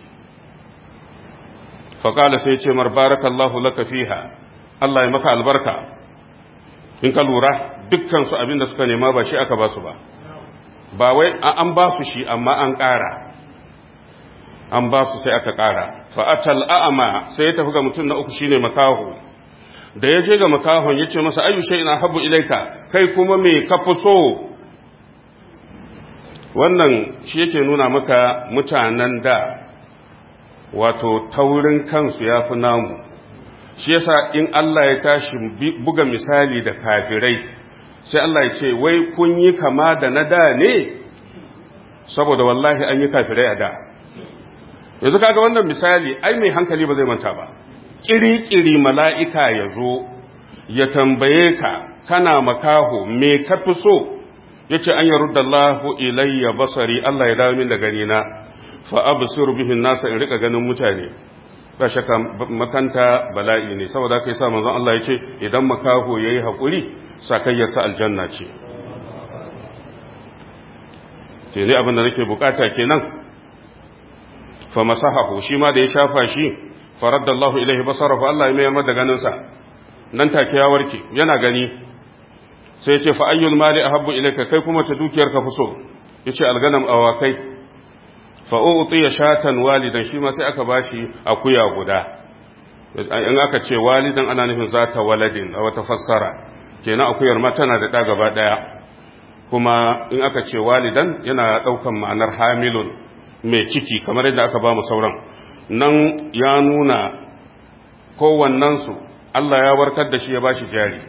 faƙala sai ce mar barakallahu laka fiha Allah ya maka albarka in ka lura dukkan su abin da suka nema ba shi aka ba su ba ba wai an ba su shi amma an ƙara an ba su sai aka ƙara fa'atal a'ama sai ya tafi ga mutum na uku shine makaho da ya je ga makahon ya ce masa ayyu shay'in ahabbu ilaika kai kuma me ka fi so wannan shi yake nuna maka mutanen da wato taurin kansu ya fi namu shi yasa in Allah ya tashi buga misali da kafirai sai Allah ya ce wai kun yi kama da na da ne saboda wallahi an yi kafirai a da yanzu kaga wannan misali ai mai hankali ba zai manta ba kiri-kiri mala'ika ya zo ya tambaye ka kana makaho me ka fi so ya ce an yarudda Allahu ilayya basari Allah ya dawo min da ganina fa absiru bihin nasa in rika ganin mutane ba shakka makanta bala'i ne saboda kai sa manzon Allah ya ce idan makaho yayi hakuri sakayyarsa aljanna ce ke ne abin da nake bukata kenan fa masahahu shi ma da ya shafa shi faraddallahu ilaihi basarahu Allah ya mayar da ganin sa nan take ya warke yana gani sai ya ce fa ayyul mali ahabbu ilayka kai kuma ta dukiyar ka fi so yace alganam awakai fa'u'uti ya shatan walidan shi ma sai aka ba shi akuya guda in aka ce walidan ana nufin za ta waladin a wata fassara kenan akuyar ma tana da ɗa gaba ɗaya kuma in aka ce walidan yana ɗaukan ma'anar hamilun mai ciki kamar yadda aka ba mu sauran nan ya nuna kowannensu Allah ya warkar da shi ya ba shi jari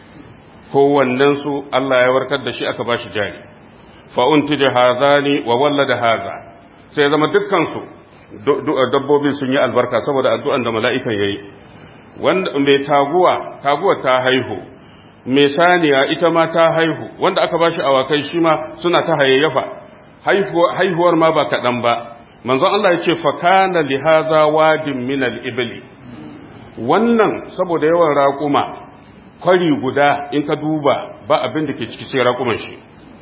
kowannensu Allah ya warkar da shi aka ba shi jari fa'unti da hazani wa walla da haza sai ya zama dukkansu dabbobin sun yi albarka saboda addu'an da mala'ikan ya yi wanda mai taguwa taguwa ta haihu mai saniya ita ma ta haihu wanda aka ba shi awakai shi ma suna ta hayayyafa haihuwar ma ba kaɗan ba manzon Allah ya ce fakana lihaza wadin minal ibili wannan saboda yawan raƙuma kwari guda in ka duba ba abin da ke ciki sai raƙuman shi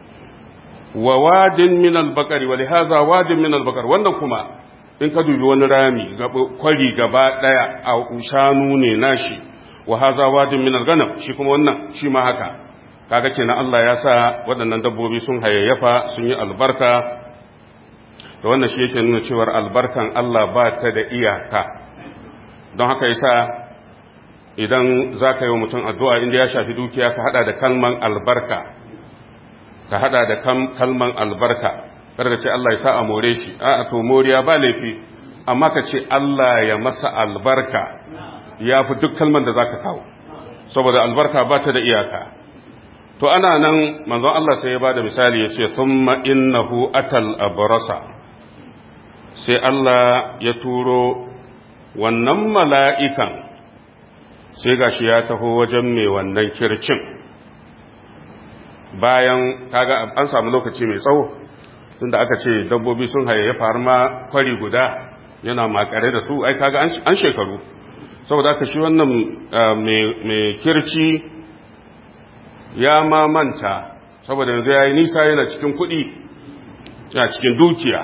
wa wadin min albakari wa lihaza wadin min albakar wannan kuma in ka dubi wani rami kwari gaba daya a shanu ne nashi wa haza wadin min alganam shi kuma wannan shi ma haka kaga kenan Allah ya sa waɗannan dabbobi sun hayayyafa sun yi albarka da wannan shi yake nuna cewar albarkan Allah ba ta da iyaka don haka yasa idan za ka yi wa mutum addu'a inda ya shafi dukiya ka hada da kalman albarka ka hada da kalman albarka kada ce Allah ya sa a more shi a to moriya ba laifi amma ka ce Allah ya masa albarka ya fi duk kalman da zaka kawo saboda albarka ba ta da iyaka to ana nan manzon Allah sai ya bada misali ya ce thumma innahu atal abrasa sai Allah ya turo wannan mala'ikan sai gashi ya taho wajen mai wannan kircin bayan kaga an samu lokaci mai tsawo tunda aka ce dabbobi sun hayayyafa har ma kwari guda yana makare da su ai kaga an shekaru saboda aka shi wannan mai kirci ya ma manta saboda yanzu ya yi nisa yana cikin kuɗi yana cikin dukiya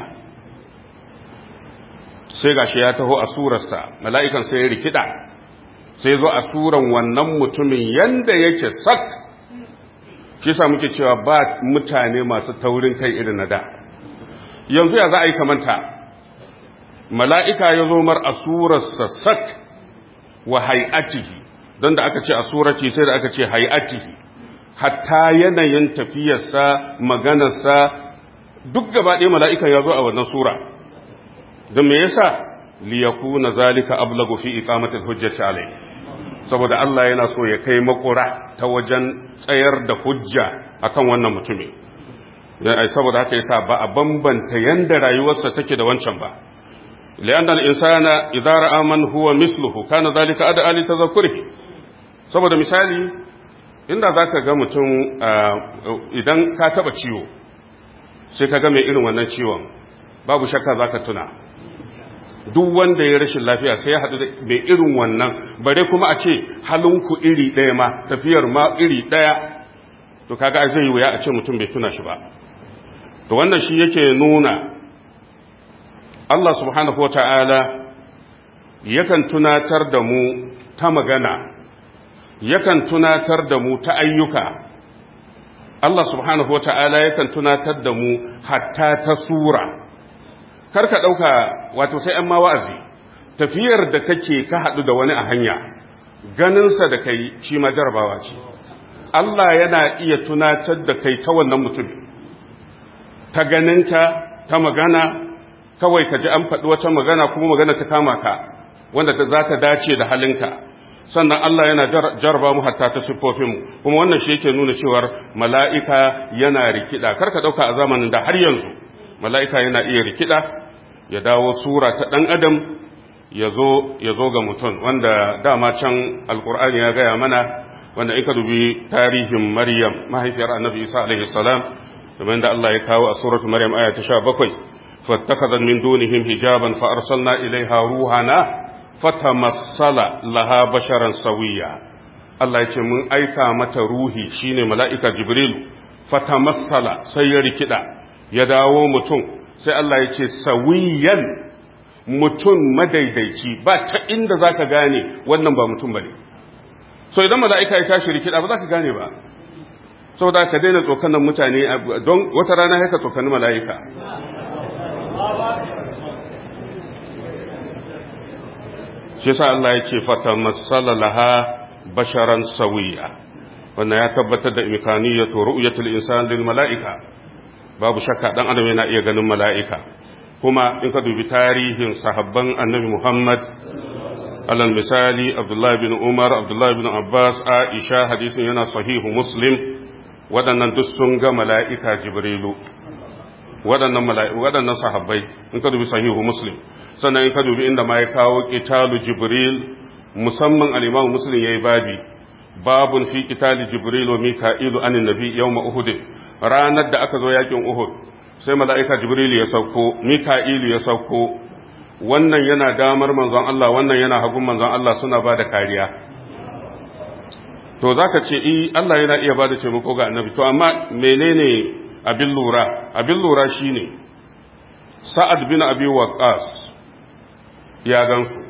sai gashi ya taho a surarsa mala'ikan sai ya rikida sai zo a suran wannan mutumin yanda yake sak shi sa muke cewa ba mutane masu taurin kai irin na da yanzu ya za a yi kamanta mala'ika ya zo mar a surarsa sak wa hai'atihi don da aka ce a surati sai da aka ce hai'atihi hatta yanayin tafiyarsa maganarsa duk gaba ɗaya mala'ikan ya zo a wannan sura don me yasa liyakuna zalika ablagu fi iqamatil hujjati alai saboda Allah yana so ya kai makura ta wajen tsayar da hujja akan wannan mutumin saboda haka yasa ba a bambanta yanda rayuwarsa take da wancan ba li'anna al-insana idza ra'a man huwa misluhu kana zalika ada ali tadhakkurihi saboda misali inda zaka ga mutum idan ka taba ciwo sai ka ga mai irin wannan ciwon babu shakka zaka tuna duk wanda ya rashin lafiya sai ya haɗu da mai irin wannan bare kuma a ce halinku iri ɗaya ma tafiyar ma iri ɗaya to kaga zai yi wuya a ce mutum bai tuna shi ba to wannan shi yake nuna Allah subhanahu wata'ala yakan tunatar da mu ta magana yakan tunatar da mu ta ayyuka Allah subhanahu wata'ala yakan tunatar da mu hatta ta sura kar ka ɗauka wato sai an ma wa'azi tafiyar da kake ka haɗu da wani a hanya ganinsa da kai shi ma jarabawa ce Allah yana iya tunatar da kai ta wannan mutum ta ganinka ta magana kawai ka ji an faɗi wata magana kuma magana ta kama ka wanda za ta dace da halinka sannan Allah yana jarba mu hatta ta siffofinmu kuma wannan shi yake nuna cewar mala'ika yana rikida karka ɗauka a zamanin da har yanzu mala'ika yana iya rikida ya dawo sura ta ɗan adam ya zo ga mutum wanda dama can alkur'ani ya gaya mana wanda in ka dubi tarihin maryam mahaifiyar annabi isa alaihi salam kamar da Allah ya kawo a suratu maryam aya ta 17 fattakhadhat min dunihim hijaban fa arsalna ilaiha ruhana fatamassala laha basharan sawiya Allah ya ce mun aika mata ruhi shine mala'ika jibril fatamassala sai ya rikida ya dawo mutum sai Allah ya ce sawiyan mutum madaidaici ba ta inda za ka gane wannan ba mutum ba ne so idan mala'ika ya tashi rikida ba za ka gane ba saboda ka daina tsokanan mutane don wata rana haka tsokani mala'ika shi sa Allah ya ce fata matsala laha basharan sawiya wannan ya tabbatar da imkaniyatu ru'yatul insan lil mala'ika babu shakka dan adam yana iya ganin mala'ika kuma in ka dubi tarihin sahabban annabi Muhammad alal misali Abdullahi bin Umar Abdullahi bin Abbas Aisha hadisin yana sahihu Muslim waɗannan duk sun ga mala'ika Jibrilu waɗannan waɗannan sahabbai in ka dubi sahihu Muslim sannan in ka dubi inda ma ya kawo qitalu Jibril musamman al-Imam Muslim yayi babi babun fi qitali Jibril wa Mika'ilu anin nabi yawm Uhud ranar da aka zo yakin Uhud sai mala'ika jibrilu ya sauko mika'ilu ya sauko wannan yana damar manzon Allah wannan yana hagun manzon Allah suna ba da kariya to za ka ce i Allah yana iya ba da taimako ga annabi to amma menene abin lura abin lura shi ne sa'ad bin abi waqas ya gansu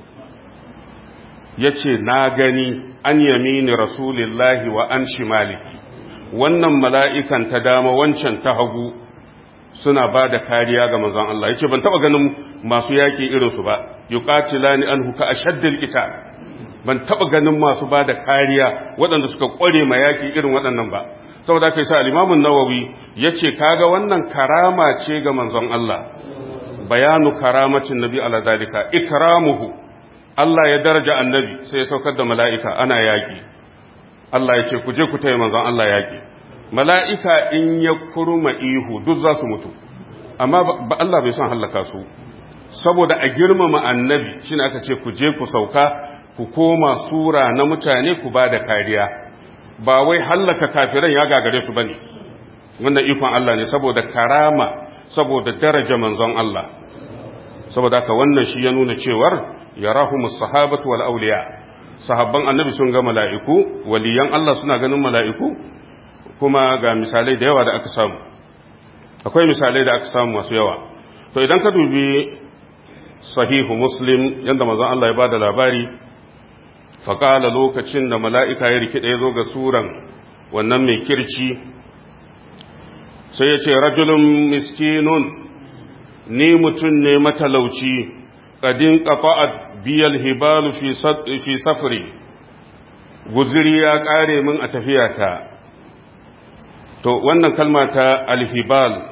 ya ce na gani an yamini rasulillahi wa an shimaliki wannan mala'ikan ta dama wancan ta hagu suna ba da kariya ga manzon Allah yace ban taba ganin masu yaki irin su ba yuqatilani anhu ka ashaddil qital ban taba ganin masu ba da kariya waɗanda suka kware ma yaki irin waɗannan ba saboda kai sa al-Imam an-Nawawi yace kaga wannan karama ce ga manzon Allah bayanu karamatin nabi ala dalika ikramuhu Allah ya daraja annabi sai ya saukar da mala'ika ana yaki Allah ya ce ku je ku taya manzon Allah yaki mala'ika in ya kurma ihu duk za su mutu amma ba Allah bai son hallaka su saboda a girmama annabi shine aka ce ku je ku sauka ku koma sura na mutane ku ba da kariya ba wai hallaka kafiran ya gagare su bane wannan ikon Allah ne saboda karama saboda daraja manzon Allah saboda haka wannan shi ya nuna cewar yarahumus sahabatu wal awliya sahabban annabi sun ga mala'iku waliyan Allah suna ganin mala'iku kuma ga misalai da yawa da aka samu akwai misalai da aka samu masu yawa to idan ka dubi sahihu muslim yadda mazan Allah ya ba da labari faƙala lokacin da mala'ika ya rikida ya zo ga suran wannan mai kirci sai ya ce rajulun miskinun ni mutum ne matalauci ƙadin ƙafa'at biyal hibalu fi safari guziri ya ƙare min a tafiyata to wannan kalma ta alhibal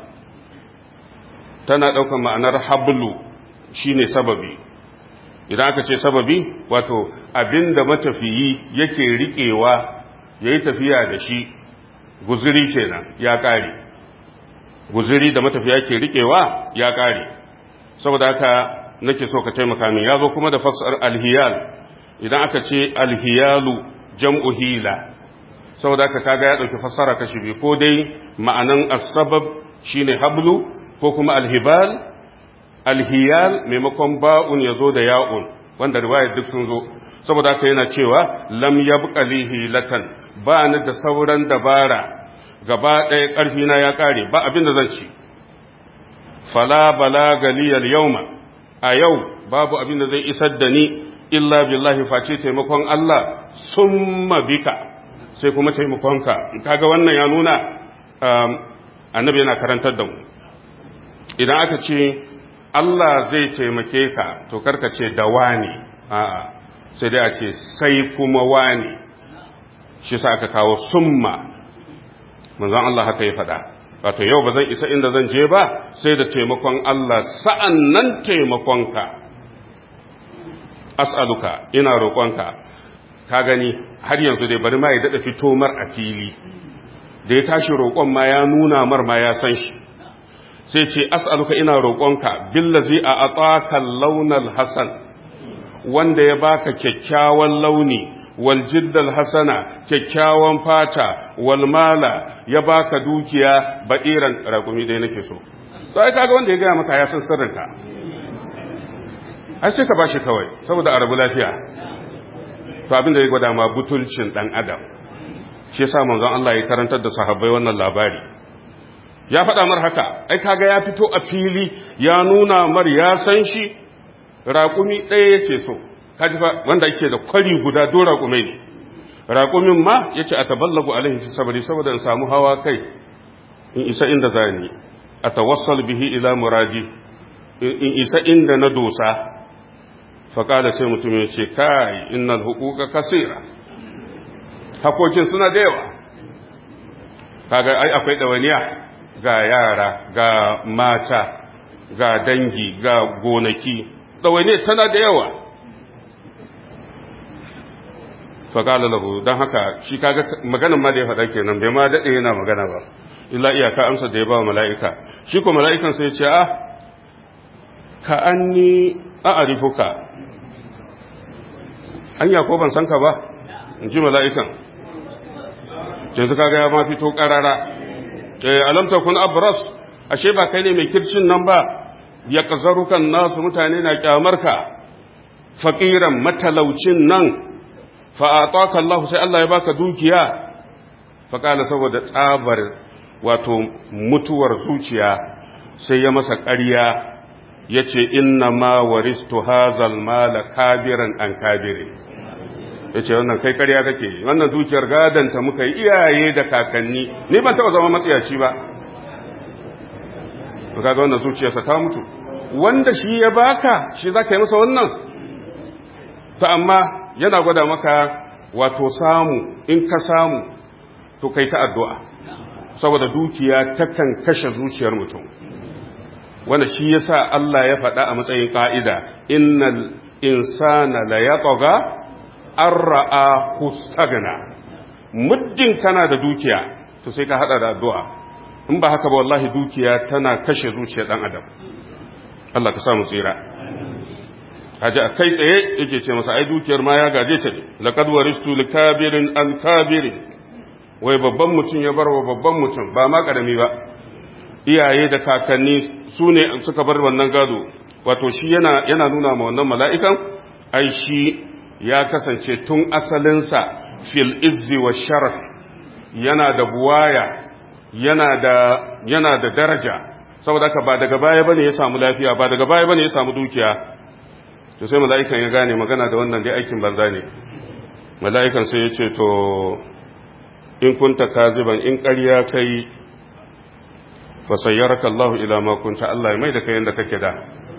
tana ɗaukar ma'anar hablu shine sababi idan aka ce sababi wato abinda matafiyi yake riƙewa ya yi tafiya da shi guziri kenan ya ƙare guziri da matafiya ke riƙewa ya ƙare saboda haka nake so ka taimaka min ya zo kuma da fasar alhiyal idan aka ce alhiyalu jam'u hila saboda haka kaga ya dauki fassara kashi biyu ko dai ma'anan as-sabab shine hablu ko kuma alhibal alhiyal maimakon ba'un yazo da ya'un wanda riwayar duk sun zo saboda haka yana cewa lam yabqa lihi latan ba ni da sauran dabara gaba ɗaya ƙarfi na ya ƙare ba abin da zan ci fala balaga liyal yawma a yau babu abin da zai isar da ni illa billahi face taimakon Allah summa bika sai kuma taimakonka kaga wannan ya nuna annabi yana karantar da mu idan aka ce Allah zai taimake ka to karka ce da wani a'a sai dai a ce sai kuma wani shi sa aka kawo summa manzon Allah haka ya faɗa wato yau ba zan isa inda zan je ba sai da taimakon Allah sa'an nan taimakonka as'aluka ina roƙonka ka gani har yanzu dai bari ma ya daɗa fito mar a fili da ya tashi roƙon ma ya nuna mar ma ya san shi sai ce as'aluka ina roƙonka billazi a atsaka launal hasan wanda ya baka kyakkyawan launi wal jiddal hasana kyakkyawan fata wal mala ya baka dukiya baɗiran raƙumi dai nake so to ai kaga wanda ya gaya maka ya san sirrinka ai sai ka bashi kawai saboda a rabu lafiya to abin da ya gwada ma butulcin dan adam shi yasa manzon Allah ya karantar da sahabbai wannan labari ya faɗa mar haka ai kaga ya fito a fili ya nuna mar ya san shi raƙumi ɗaya yake so kaji fa wanda yake da kwari guda do raƙumai ne raƙumin ma yace ataballagu alaihi fi sabri saboda in samu hawa kai in isa inda zani atawassal bihi ila muradi in isa inda na dosa faƙada sai mutum ya ce kai innal hukuka kasira hakokin suna da yawa kaga ai akwai ɗawaniya ga yara ga mata ga dangi ga gonaki ɗawaniya tana da yawa faƙala lahu don haka shi kaga maganin ma da ya faɗa kenan bai ma daɗe yana magana ba illa iyaka amsa da ya ba mala'ika shi ko mala'ikan sai ce ah ka an ni a'arifuka anya ko ban san ka ba in ji mala'ikan yanzu kaga ya ma fito ƙarara alamta kun abras ashe ba kai ne mai kircin nan ba ya ƙazarukan nasu mutane na ƙyamarka faƙiran matalaucin nan fa'ataka Allah sai Allah ya baka dukiya faƙala saboda tsabar wato mutuwar zuciya sai ya masa ƙarya ya ce inna ma waristu hazal mala kabiran an kabiri ya ce wannan kai ƙarya kake wannan dukiyar gadanta muka yi iyaye da kakanni ni ban taɓa zama matsiyaci ba kaga wannan zuciyarsa ta mutu wanda shi ya baka shi za ka yi masa wannan ta amma yana gwada maka wato samu in ka samu to kai ta addu'a saboda dukiya takan kashe zuciyar mutum wanda shi yasa Allah ya faɗa a matsayin ƙa'ida innal insana la yatgha arra'a hustagna muddin kana da dukiya to sai ka hada da addu'a in ba haka ba wallahi dukiya tana kashe zuciyar dan adam Allah ka samu tsira haji a kai tsaye yake ce masa ai dukiyar ma ya gaje ta ne laqad waristu likabirin an kabirin wai babban mutum ya bar wa babban mutum ba ma karami ba iyaye da kakanni su ne suka bar wannan gado wato shi yana yana nuna ma wannan mala'ikan ai shi ya kasance tun asalinsa fil izzi wa sharaf yana da buwaya yana da yana da daraja saboda haka ba daga baya bane ya samu lafiya ba daga baya bane ya samu dukiya to sai mala'ikan ya gane magana da wannan dai aikin banza ne mala'ikan sai ya ce to in kunta kaziban in ƙarya kai fa sayyaraka Allah ila ma kunta Allah ya mai da kai yanda kake da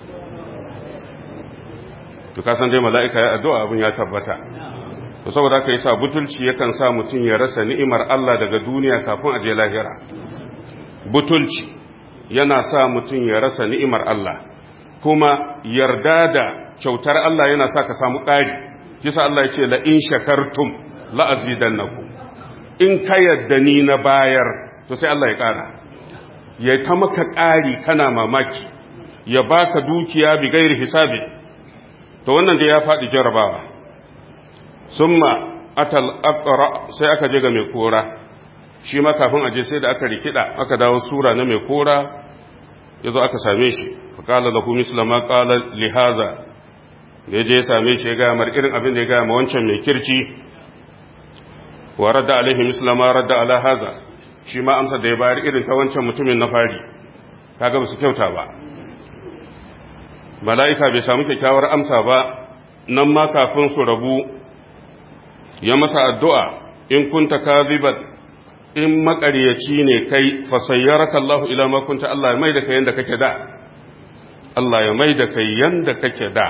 to ka san dai mala'ika ya addu'a abin ya tabbata to saboda haka yasa butulci yakan sa mutum ya rasa ni'imar Allah daga duniya kafin a je lahira butulci yana sa mutum ya rasa ni'imar Allah kuma yarda da kyautar Allah yana sa ka samu ƙari kisa Allah ya ce la in shakartum la azidannakum in ka yadda ni na bayar to sai Allah ya ƙara ya ta maka ƙari kana mamaki ya baka dukiya bi gairi hisabi to wannan da ya faɗi jarabawa summa atal aqra sai aka je ga mai kora shi ma kafin aje sai da aka rikida aka dawo sura na mai kora yazo aka same shi fa qala lahu misla ma qala li hadha da je ya same shi ya ga mar irin abin da ya ga ma wancan mai kirci wa radda alaihi misla ma radda ala hadha shi ma amsa da ya bayar irin ta wancan mutumin na fari kaga ba su kyauta ba mala'ika bai samu kyakkyawar amsa ba nan ma kafin su rabu ya masa addu'a in kunta kaziban in makaryaci ne kai fasayyaraka Allah ila ma kunta Allah mai da kayan da kake da Allah ya mai da kai yanda kake da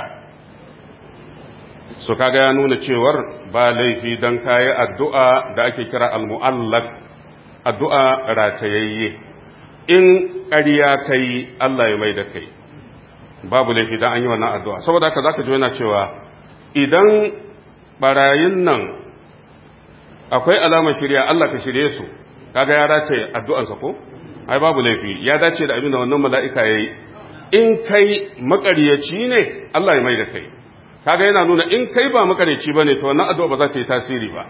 su kaga ya nuna cewar ba laifi don kayi addu'a da ake kira al-mu'allak addu'a ratayayye in ƙarya kai Allah ya mai da kai babu laifi don an yi wannan addu'a saboda haka za ka ji yana cewa idan barayin nan akwai alamar shirya Allah ka shirye su kaga ya dace addu'ansa ko ai babu laifi ya dace da abin da wannan mala'ika ya yi in kai makaryaci ne Allah ya mai da kai kaga yana nuna in kai ba makaryaci ba ne to wannan addu'a ba za ta yi tasiri ba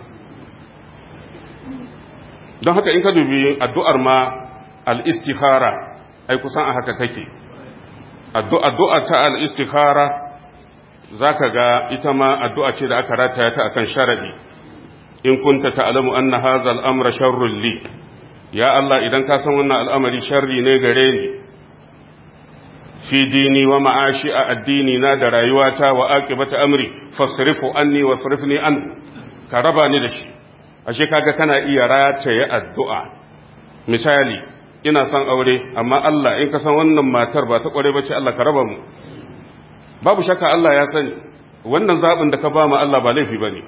don haka in ka dubi addu'ar ma al'istikhara ai kusan a haka kake addu'a ta al'istikhara za ka ga ita ma addu'a ce da aka rataya ta akan sharaɗi in kunta ta'alamu an na haza al'amura sharrun li ya Allah idan ka san wannan al'amari sharri ne gare ni fi dini wa ma'ashi a addini na da rayuwata wa aqibata amri fasrifu anni wa sarifni an ka raba ni da shi ashe kaga kana iya rataye addu'a misali ina son aure amma Allah in ka san wannan matar ba ta kware bace Allah ka raba mu babu shakka Allah ya sani wannan zabin da ka ba mu Allah ba laifi bane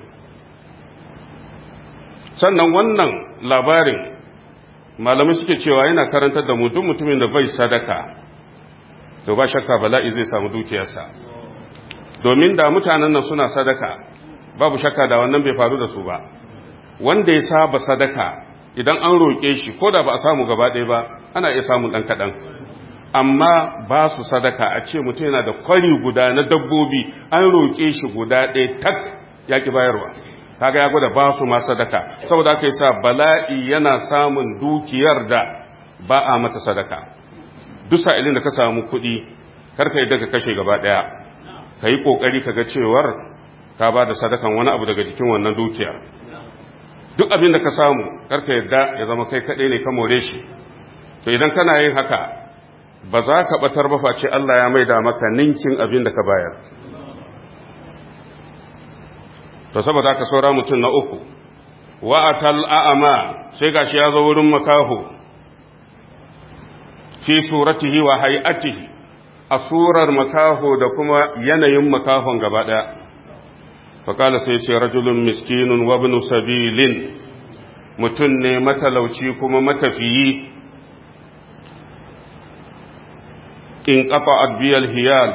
sannan wannan labarin malamai suke cewa yana karantar da mu duk mutumin da bai sadaka to ba shakka bala'i zai samu dukiyarsa domin da mutanen nan suna sadaka babu shakka da wannan bai faru da su ba wanda ya saba sadaka idan an roƙe shi ko da ba a samu gaba ɗaya ba ana iya samun ɗan kaɗan amma ba su sadaka a ce mutum yana da kwari guda na dabbobi an roƙe shi guda ɗaya tak ya ki bayarwa kaga ya gwada ba su ma sadaka saboda aka yi sa bala'i yana samun dukiyar da ba a mata sadaka duk sa'ilin da ka samu kuɗi karka yadda ka kashe gaba ɗaya ka yi ƙoƙari ka ga cewar ka ba da sadakan wani abu daga jikin wannan dukiyar duk abin da ka samu karka yadda ya zama kai kaɗai ne ka more shi to idan kana yin haka ba za ka ɓatar ba face Allah ya maida maka ninkin abin da ka bayar to saboda ka saura mutum na uku wa'atal a'ama sai gashi ya zo wurin makaho fi suratihi wa hay'atihi a surar makaho da kuma yanayin makahon gaba ɗaya faƙala sai ce rajulun miskinun wa ibn sabilin mutum ne matalauci kuma matafiyi in ƙafa adbiyal hiyal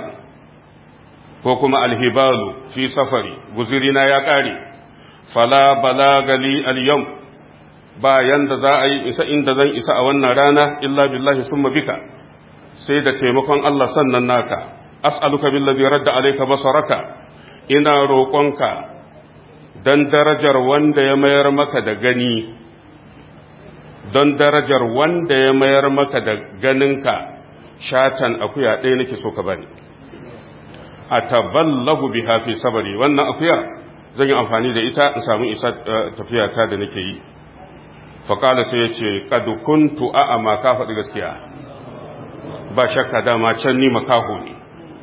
ko kuma alhibalu fi safari guzirina ya ƙare fala balagali al-yam bayan da za a yi isa inda zan isa a wannan rana illa billahi summa bika sai da taimakon Allah sannan naka as'aluka billazi radda alayka basaraka ina roƙonka dan darajar wanda ya mayar maka da gani don darajar wanda ya mayar maka da ganinka shatan akuya ɗaya nake so ka bani a taballahu biha fi sabari wannan akuya zan yi amfani da ita in samu isa tafiya ta da nake yi faƙala sai ya ce ƙadu kuntu a'ama ka faɗi gaskiya ba shakka dama can ni makaho ne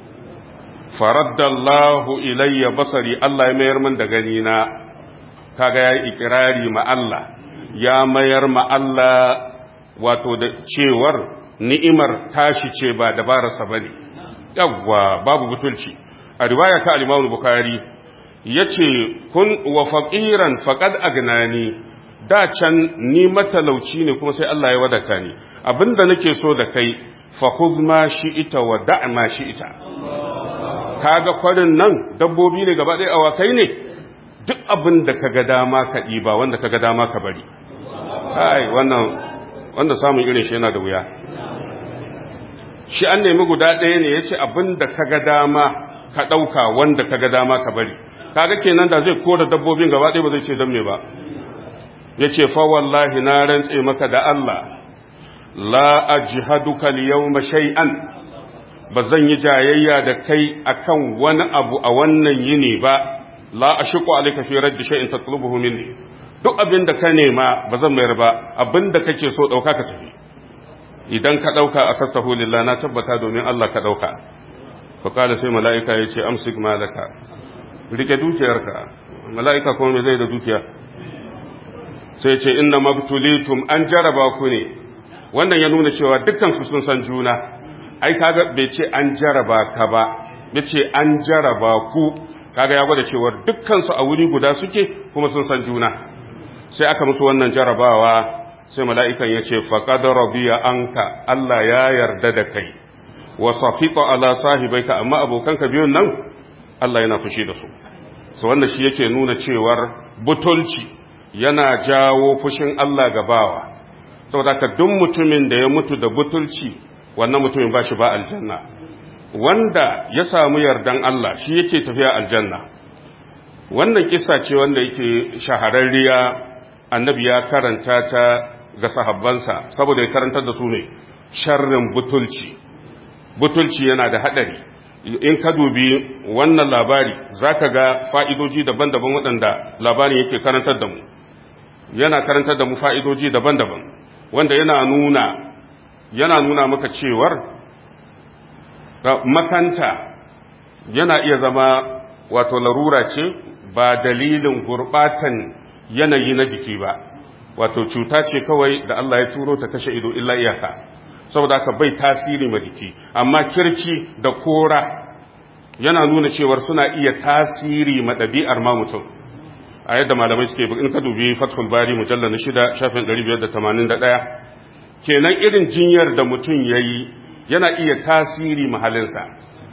faraddallahu ilayya basari Allah ya mayar min da gani na kaga yayi ikirari ma Allah ya mayar ma Allah wato da cewar ni'imar tashi ce ba dabararsa bane yawwa babu butulci a riwaya ta al-Imam Bukhari yace kun wa faqiran faqad agnani da can ni matalauci ne kuma sai Allah ya wadata ni abinda nake so da kai fa khudh ma shi'ita wa da' ma shi'ita kaga kwarin nan dabbobi ne gaba ɗaya awakai ne duk abin da kaga dama ka ɗiba wanda kaga dama ka bari ai wannan wanda samun irin shi yana da wuya shi an nemi guda ɗaya ne yace abin da kaga dama ka ɗauka wanda kaga dama ka bari kaga kenan da zai kora dabbobin gaba ɗaya ba zai ce don me ba ya ce fa wallahi na rantse maka da Allah la ajhaduka al-yawma shay'an ba zan yi jayayya da kai akan wani abu a wannan yini ba la ashqu alayka fi radd shay'in tatlubuhu minni duk abin da ka nema ba zan mayar ba abin da kake so dauka ka tafi idan ka dauka a fastahu lillah na tabbata domin Allah ka dauka fa kala sai mala'ika yace amsik malaka rike dukiyarka mala'ika kuma me zai da dukiya sai ce inna mabtulitum an jaraba ku ne wannan ya nuna cewa dukkan su sun san juna ai kaga bai ce an jaraba ka ba bai ce an jaraba ku kaga ya gwada cewar dukkansu a wuri guda suke kuma sun san juna sai aka musu wannan jarabawa sai mala'ikan ya ce faƙad radiya anka Allah ya yarda da kai wa safiqa ala sahibaika amma abokanka biyun nan Allah yana fushi da su so wannan shi yake nuna cewar butulci yana jawo fushin Allah ga bawa saboda ka duk mutumin da ya mutu da butulci wannan mutumin ba shi ba aljanna wanda ya samu yardan Allah shi yake tafiya aljanna wannan kisa ce wanda yake shahararriya annabi ya karanta ta ga sahabbansa saboda ya karantar da su ne sharrin butulci butulci yana da hadari in ka dubi wannan labari zaka ga fa'idoji daban-daban waɗanda labarin yake karantar da mu yana karantar da mu fa'idoji daban-daban wanda yana nuna yana nuna maka cewar makanta yana iya zama wato larura ce ba dalilin gurbatan yanayi na jiki ba wato cuta ce kawai da Allah ya turo ta kashe ido illa iyaka saboda haka bai tasiri ma jiki amma kirci da kora yana nuna cewar suna iya tasiri ma ɗabi'ar ma mutum a yadda malamai suke in ka dubi fathul bari mujallar na shida shafin 581 kenan irin jinyar da mutum ya yi yana iya tasiri mahalinsa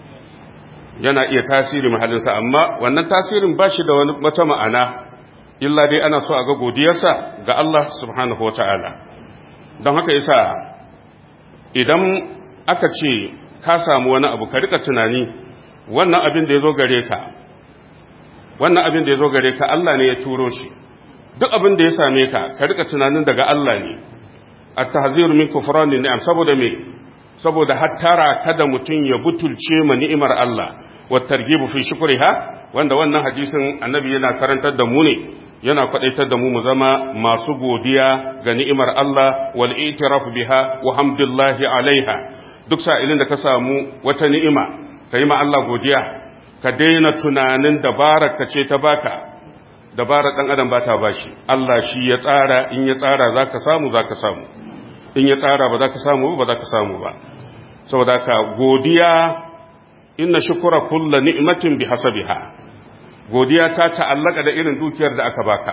yana iya tasiri mahalinsa amma wannan tasirin ba shi da wata ma'ana illa dai ana so a ga godiyarsa ga Allah subhanahu wa ta'ala don haka yasa idan aka ce ka samu wani abu ka rika tunani wannan abin da ya zo gare ka wannan abin da ya zo gare ka Allah ne ya turo shi duk abin da ya same ka ka rika tunanin daga Allah ne at-tahziru min kufranin ni'am saboda me saboda hattara kada mutum ya butulce ma ni'imar Allah wa targibu fi shukriha wanda wannan hadisin annabi yana karantar da mu ne yana kwadaitar da mu mu zama masu godiya ga ni'imar Allah wal i'tiraf biha wa hamdulillahi alaiha duk sa'ilin da ka samu wata ni'ima kai ma Allah godiya ka daina tunanin dabarar ka ce ta baka dabarar dan adam ba ta bashi Allah shi ya tsara in ya tsara zaka samu zaka samu in ya tsara ba za ka samu ba za ka samu ba saboda ka godiya inna shukura kulla ni'matin bi hasabiha godiya ta ta'allaka da irin dukiyar da aka baka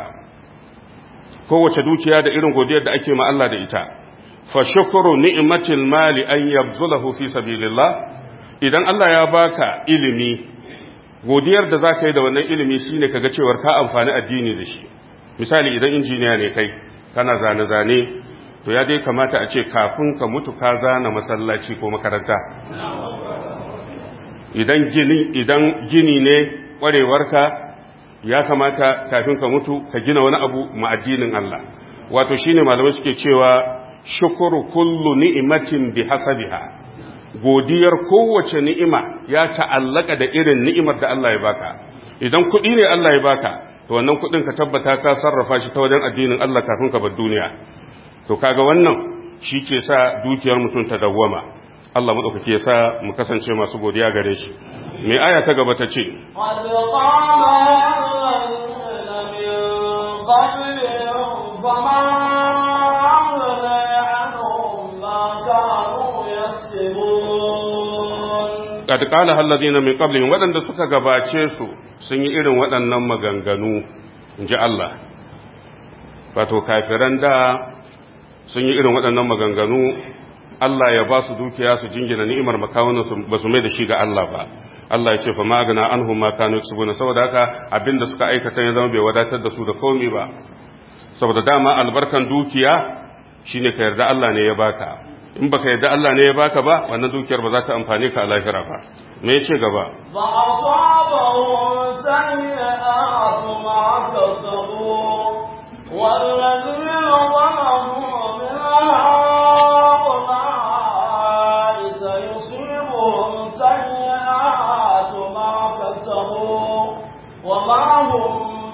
kowace dukiya da irin godiyar da ake ma Allah da ita fa shukru ni'matil mali an yabzulahu fi sabilillah idan Allah ya baka ilimi godiyar da zaka yi da wannan ilimi shine kaga cewar ka amfani addini da shi misali idan injiniya ne kai kana zane-zane to ya dai kamata a ce kafin ka mutu ka zana masallaci ko makaranta idan gini idan gini ne kwarewarka ya kamata kafin ka mutu ka gina wani abu ma addinin Allah wato shine malamai suke cewa shukuru kullu ni'matin bi hasabiha godiyar kowace ni'ima ya ta'allaka da irin ni'imar da Allah ya baka idan kuɗi ne Allah ya baka to wannan kuɗin ka tabbata ka sarrafa shi ta wajen addinin Allah kafin ka bar duniya to kaga wannan shi ke sa dukiyar mutum ta dawwama Allah maɗaukaki ya sa mu kasance masu godiya gare shi mai aya ta gaba ta ce قد قال الذين من قبلهم waɗanda suka gabace su sun yi irin waɗannan maganganu in ji Allah wato kafiran da sun yi irin waɗannan maganganu Allah ya ba su dukiya su jingina ni'imar makawunan ba su mai da shi ga Allah ba Allah ya ce fa magana an huma kanu yaksubuna saboda haka abinda suka aikata ya zama bai wadatar da su da komai ba saboda dama albarkan dukiya shine ka yarda Allah ne ya baka in baka yarda Allah ne ya baka ba wannan dukiyar ba za ta amfane ka a lahira ba me ya ce gaba ba asabahu sayyi'atu ma kasabu والذين ظلموا من هؤلاء سيصيبهم سيئات ما كسبوا وما هم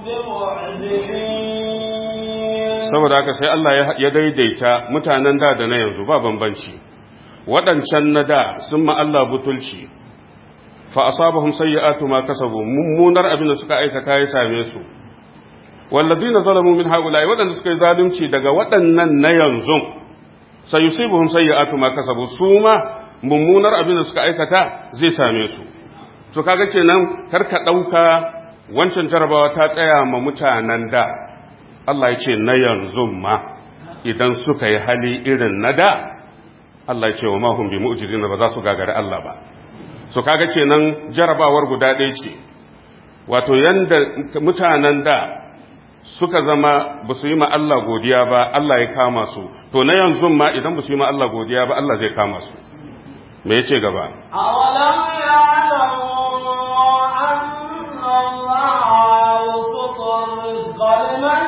بمعجزين saboda haka sai Allah ya daidaita mutanen da da na yanzu ba bambanci waɗancan na da sun ma Allah butulci fa asabahum sayyi'atu ma kasabu mummunar abin da suka aikata ya same su walladina zalamu min haula'i waɗanda suka yi zalunci daga waɗannan na yanzu sayusibuhum sayyi'atu ma kasabu su ma mummunar abin da suka aikata zai same su to kaga kenan kar ka ɗauka wancan jarabawa ta tsaya ma mutanen da Allah ya ce na yanzu ma idan suka yi hali irin na da Allah ya ce wa mahum bi mu'jizina ba za su gagari Allah ba so kaga kenan jarabawar guda ɗaya ce wato yanda mutanen da suka zama ba su yi ma Allah godiya ba Allah ya kama su to na yanzu ma idan ba su yi ma Allah godiya ba Allah zai kama su me yace gaba أولم يعلموا أن الله يبسط الرزق لمن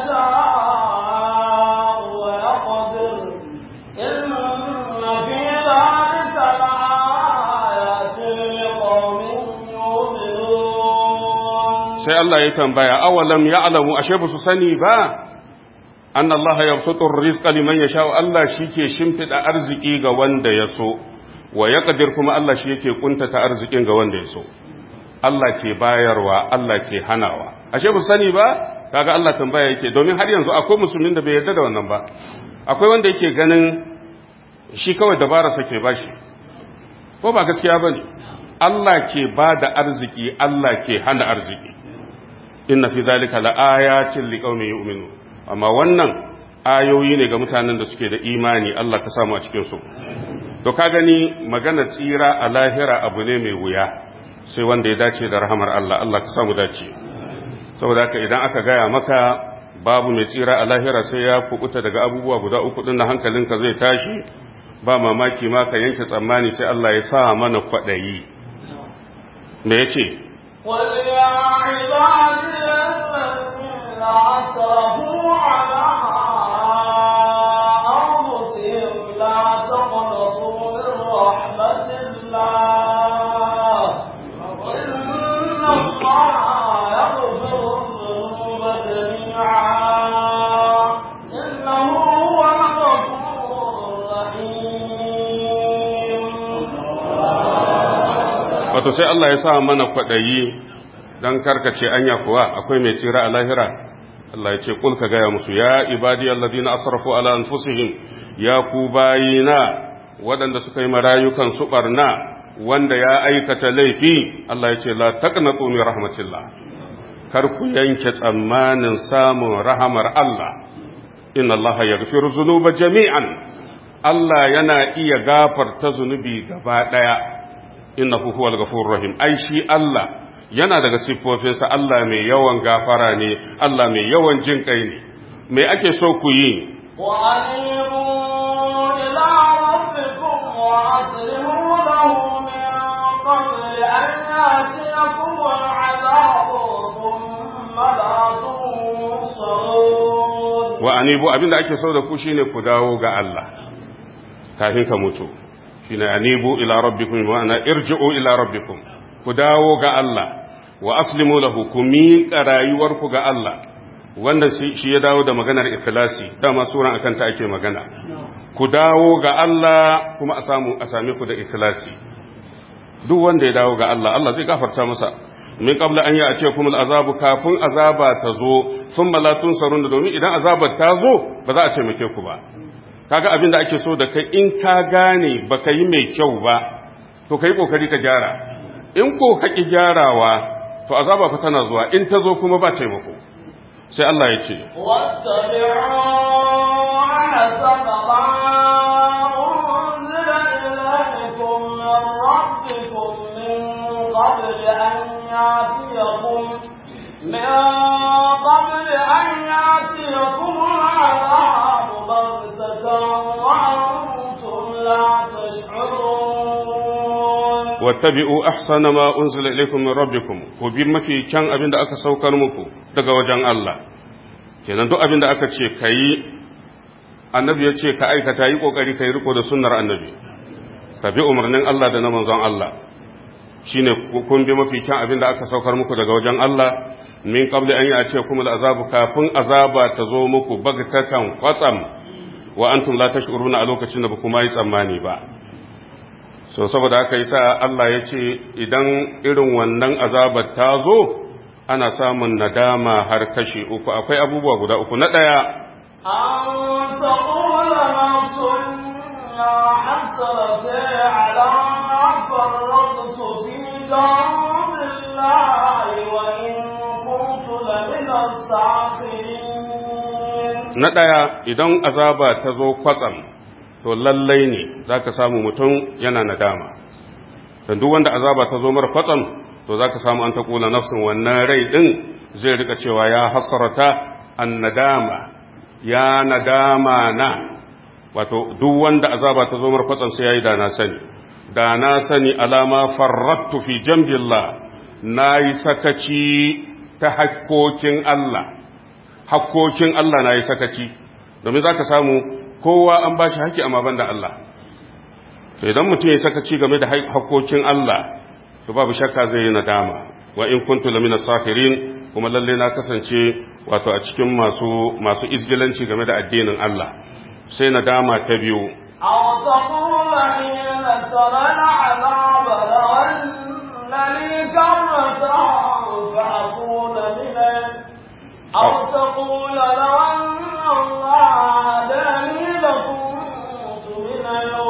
يشاء ويقدر إن في ذلك لآيات لقوم يؤمنون sai Allah ya tambaya awalam ya'lamu ashe ba su sani ba an Allah ya sutur rizqa liman yasha Allah shike shimfida arziki ga wanda ya so wa yaqdir kuma Allah shi yake kuntata arzikin ga wanda ya so Allah ke bayarwa Allah ke hanawa ashe ba su sani ba kaga Allah tambaya yake domin har yanzu akwai musulmin da bai yarda da wannan ba akwai wanda yake ganin shi kawai dabara sake bashi ko ba gaskiya bane Allah ke ba da arziki Allah ke hana arziki inna fi zalika laayatin liqaumin yu'minun amma wannan ayoyi ne ga mutanen da suke da imani Allah ka samu a cikin su to ka gani magana tsira a lahira abu ne mai wuya sai wanda ya dace da rahamar Allah Allah ka samu dace saboda haka idan aka gaya maka babu mai tsira a lahira sai ya kubuta daga abubuwa guda uku din na hankalinka zai tashi ba mamaki ma ka yanke tsammani sai Allah ya sa mana kwaɗayi me yace قل يا عبادي الذين أسرفوا على أنفسهم لا تقنطوا من رحمة الله إن الله يغفر الذنوب جميعا إنه هو الغفور الرحيم wato sai Allah ya sa mana kwaɗayi don karkace anya kuwa akwai mai tsira a lahira Allah ya ce kul ka gaya musu ya ibadi alladhina asrafu ala anfusihim ya ku bayina waɗanda suka yi marayukan su barna wanda ya aikata laifi Allah ya ce la taqnatu min rahmatillah kar ku yanke tsammanin samun rahamar Allah inna Allah yaghfiru dhunuba jami'an Allah yana iya gafarta zunubi gaba daya innahu huwal ghafurur rahim ai shi Allah yana daga siffofinsa Allah mai yawan gafara ne Allah mai yawan jin kai ne me ake so ku yi وأنيبوا إلى ربكم وأسلموا له من قبل أن يأتيكم العذاب ثم لا تنصرون wa anibu abinda ake so da ku shine ku dawo ga Allah kafin ka mutu shine anibu ila rabbikum ma'ana irji'u ila rabbikum ku dawo ga Allah wa aslimu lahu ku miƙa rayuwarku ga Allah wanda shi ya dawo da maganar ikhlasi dama suran akan ta ake magana ku dawo ga Allah kuma a samu a same ku da ikhlasi duk wanda ya dawo ga Allah Allah zai gafarta masa min qabla an ya ce kuma azabu kafin azaba ta zo thumma la tunsarun domin idan azabar ta zo ba za a ce muke ku ba kaga abin da ake so da kai in ka gane baka yi mai kyau ba to kai kokari ka gyara in ko ka ki gyarawa to azaba fa tana zuwa in ta zo kuma ba taimako sai Allah ya ce واتبعوا أحسن ما أنزل إليكم من ربكم من قبل أن يأتيكم من قبل أن يأتيكم العذاب بغتة وأنتم لا تشعرون wattabi'u ahsana ma unzila ilaykum min rabbikum ku bi mafi kyan abin da aka saukar muku daga wajen Allah kenan duk abin da aka ce kai annabi ya ce ka aikata yi kokari kai riko da sunnar annabi ka bi umarnin Allah da na manzon Allah shine kun bi mafi kyan abin da aka saukar muku daga wajen Allah min qabli an yace kuma azabu kafin azaba ta zo muku bagtatan kwatsam wa antum la tash'uruna a lokacin da ba kuma yi tsammani ba so saboda haka yasa Allah ya ce idan irin wannan azabar ta zo ana samun nadama har kashi uku akwai abubuwa guda uku na ɗaya أن تقول نفس يا حسرتي على ما فرطت في جنب الله وإن كنت لمن الساخرين na ɗaya idan azaba ta zo kwatsam to lallai ne za ka samu mutum yana nadama don duk wanda azaba ta zo mara kwatsam to za ka samu an ta kula nafsin wannan rai ɗin zai rika cewa ya hasarata an nadama ya nadama na wato duk wanda azaba ta zo mara kwatsam sai ya yi da na sani da na sani alama farrattu fi jambillah na yi sakaci ta hakkokin Allah hakkokin Allah na yi sakaci domin za ka samu kowa an ba shi haƙƙi amma ban da Allah to idan mutum ya sakaci game da hakkokin Allah to babu shakka zai yi nadama wa in kuntu lamina safirin kuma lalle na kasance wato a cikin masu masu izgilanci game da addinin Allah sai nadama ta biyu أو تقول حين ترى العذاب لو أن لي كرة فأكون من أو تقول لو أن الله هداني لكنت من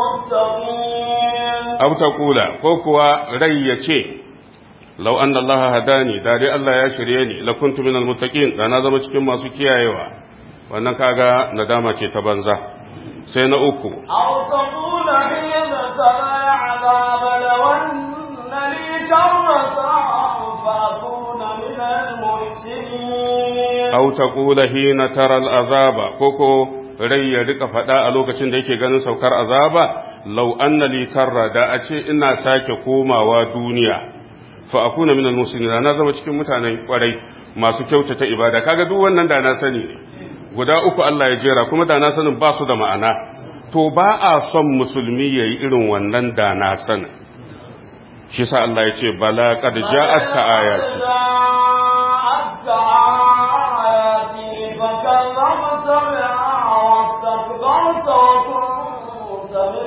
المتقين aw taqula ko kuwa rai ya ce law anna Allah hadani da dai Allah ya shirye ni la kuntu minal muttaqin da na zama cikin masu kiyayewa wannan kaga nadama ce ta banza sai na uku أو تقول حين ترى العذاب لو أن لي كرة فأكون من المحسنين aw taqula hina tara al'azaba koko rai ya rika fada a lokacin da yake ganin saukar azaba law anna li karra da a ce ina sake komawa duniya fa akuna min al-muslimin na zama cikin mutanen kwarai masu kyautata ibada kaga duk wannan da na sani ne guda uku Allah ya jera kuma da na sanin ba su da ma'ana to ba a son musulmi yayi irin wannan da na sanin shi sa Allah ya ce bala qad ja'atka ayati جاءتك آياتي فكذبت بها واستكبرت وكنت من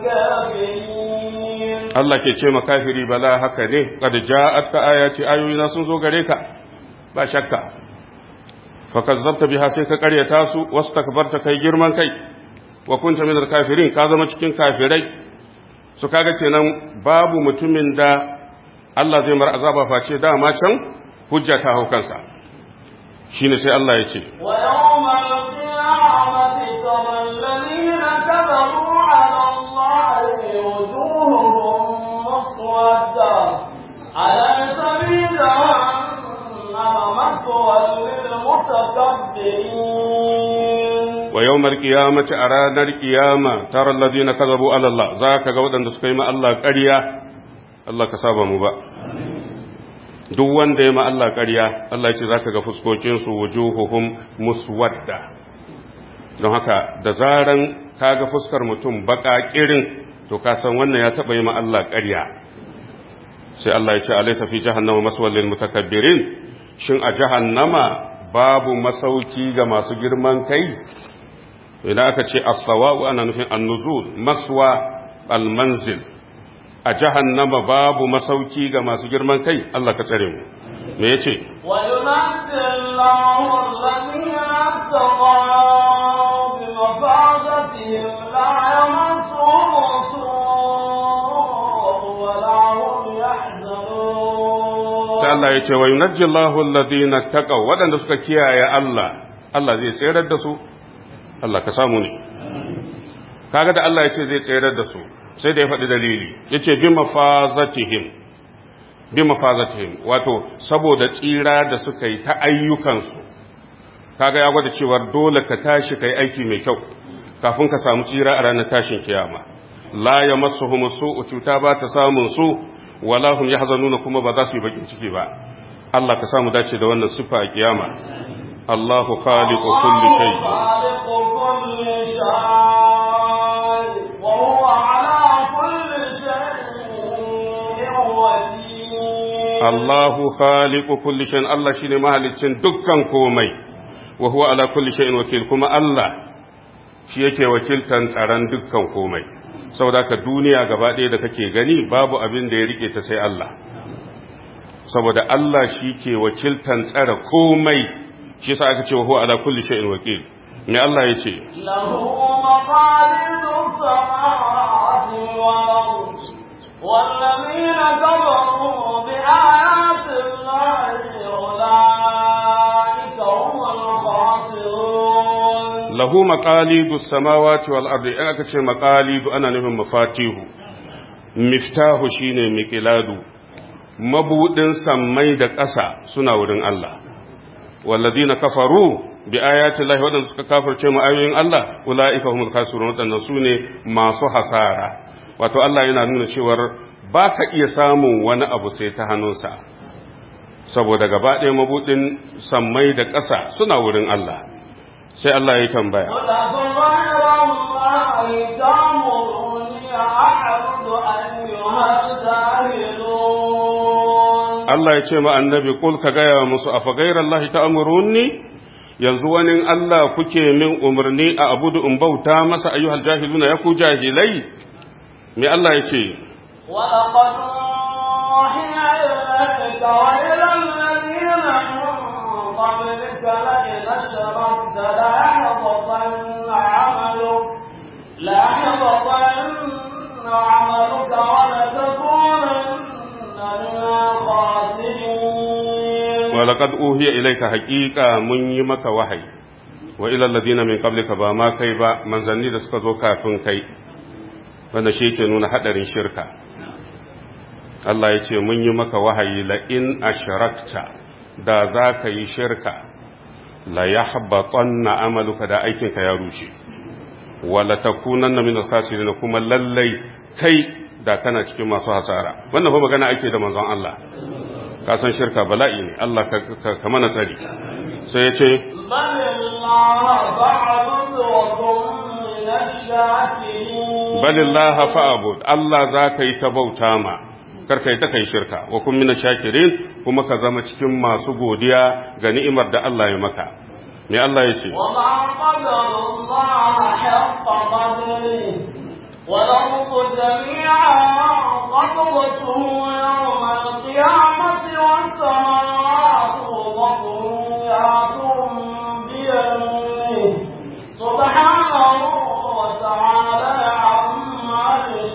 الكافرين Allah ke ce makafiri bala haka ne qad ja'atka ayati ayoyina sun zo gare ka ba shakka fa kazzabta biha sai ka karyata su wastakbarta kai girman kai wa kunta min kafirin ka zama cikin kafirai su kaga kenan babu mutumin da Allah zai mar azaba face dama can hujja ta hau kansa shine sai Allah ya ce ويوم القيامة ترى الذين كذبوا على الله وجوههم مسودة أليس في جهنم مثوى للمتكبرين wa yawmal qiyamati a ranar qiyama tara alladhina kadhabu ala Allah zaka ga waɗanda suka yi ma Allah ƙarya Allah ka saba mu ba duk wanda ya ma Allah ƙarya Allah ya ce zaka ga fuskokin su wujuhuhum muswadda don haka da zaran kaga fuskar mutum baka kirin to ka san wannan ya taba yi ma Allah ƙarya sai Allah ya ce alaysa fi jahannama maswal lil mutakabbirin shin a jahannama babu masauki ga masu girman kai idan aka ce as-sawa'u ana nufin an-nuzul maswa al-manzil a jahannama babu masauki ga masu girman kai Allah ka tsare mu me yace وينجي الله الذين اتقوا بمفازتهم لا يمسهم سوء ولا هم يحزنون sai Allah yace wa yunajji Allahu alladhina taqaw wadanda suka kiyaye Allah Allah zai tsere da su Allah ka samu ne kaga da Allah yace zai tsere da su sai da ya faɗi dalili yace bi mafazatihim bi mafazatihim wato saboda tsira da suka yi ta ayyukansu kaga ya gwada cewa dole ka tashi kai aiki mai kyau kafin ka samu tsira a ranar tashin kiyama la yamassuhum su'u cuta ba ta samun su wala hum yahzanuna kuma ba za su yi bakin ciki ba Allah ka samu dace da wannan sifa a kiyama Allahu khaliqu kulli shay خالق كل شيء وهو على كل شيء وكيل Allahu khaliqu kulli shay Allah shine mahaliccin dukkan komai wa huwa ala kulli shay'in wakil kuma Allah shi yake wakiltan tsaron dukkan komai saboda ka duniya gaba ɗaya da kake gani babu abin da ya rike ta sai Allah saboda Allah shi ke wakiltan tsara komai shi yasa aka ce wa huwa ala kulli shay'in wakil me Allah ya ce له مقاليد السماوات والأرض والذين كفروا بآيات الله أولئك هم الخاسرون lahu maqalidu samawati wal ardi in aka ce maqalidu ana nufin mafatihu miftahu shine miqladu mabudin sammai da ƙasa suna wurin Allah walladina kafaru bi ayati llahi wadanda suka kafirce mu ayoyin Allah ulaika humul khasirun wadannan sune masu hasara wato Allah yana nuna cewar baka iya samun wani abu sai ta hannunsa saboda gaba ɗaya mabudin sammai da ƙasa suna wurin Allah sai Allah ya tambaya قل أفغير الله تأمروني أعبد أيها الجاهلون Allah ya ce ma annabi kul ka gaya musu a fagairar Allah ta amurunni yanzu wani Allah kuke min umarni a abudu in bauta masa ayyuhal jahiluna ya ku jahilai me Allah ya ce ولقد أوحي إليك وإلى الذين من قبلك لئن أشركت ليحبطن عملك ليحبطن عملك ولتكونن من الخاسرين walaqad uhiya ilayka haqiqa mun yi maka wahayi wa ila alladhina min qablika ba ma kai ba manzanni da suka zo kafin kai wanda shi yake nuna hadarin shirka Allah ya ce mun yi maka wahayi la in ashrakta da za ka yi shirka la yahbatanna amaluka da aikinka ya rushe wala takunanna min al-khasirin kuma lallai kai da kana cikin masu hasara wannan fa magana ake da manzon Allah ka san shirka bala'i ne Allah ka ka mana tsari sai ya ce بل الله فاعبد وكن من الشاكرين balillaha fa'abud Allah za ka yi ta bauta ma karka yi ta kai shirka wa kun mina shakirin kuma ka zama cikin masu godiya ga ni'imar da Allah ya maka me Allah ya ce وما قدر الله حق قدره والأرض جميعا قبضته يوم القيامة والسماوات مطويات بيمينه سبحانه وتعالى عما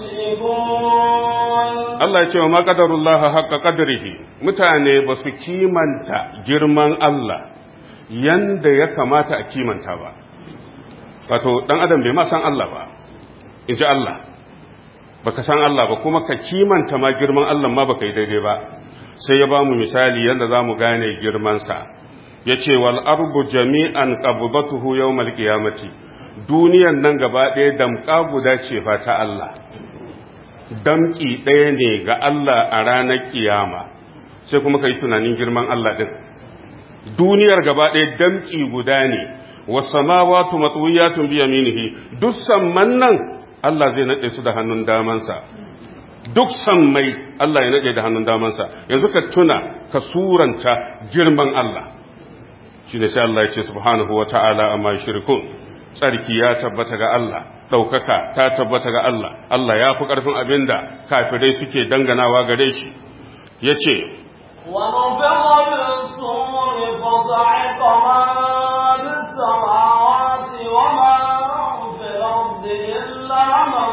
يشركون Allah ya ce wa ma qadarullaha haqqa qadrihi mutane ba su kimanta girman Allah yanda ya kamata a kimanta ba wato dan adam bai ma san Allah ba in ji Allah baka san Allah ba kuma ka kimanta ma girman Allah ma baka yi daidai ba sai ya ba mu misali yanda za mu gane girmansa ya ce wal arbu jami'an qabdatuhu yawmal qiyamati duniyan nan gaba ɗaya damƙa guda ce fa ta Allah damƙi ɗaya ne ga Allah a ranar kiyama sai kuma ka yi tunanin girman Allah ɗin duniyar gaba ɗaya damƙi guda ne wasamawatu matwiyatun bi yaminihi duk samman nan Allah zai nade su da hannun damansa duk sammai Allah ya nade da hannun damansa yanzu ka tuna ka suranta girman Allah shine sai Allah ya ce subhanahu wata'ala amma yushrikun tsarki ya tabbata ga Allah daukaka ta tabbata ga Allah Allah ya fi karfin abinda kafirai suke danganawa gare shi yace ونفخ بالصور فصعق من في السماوات وما في الأرض إلا من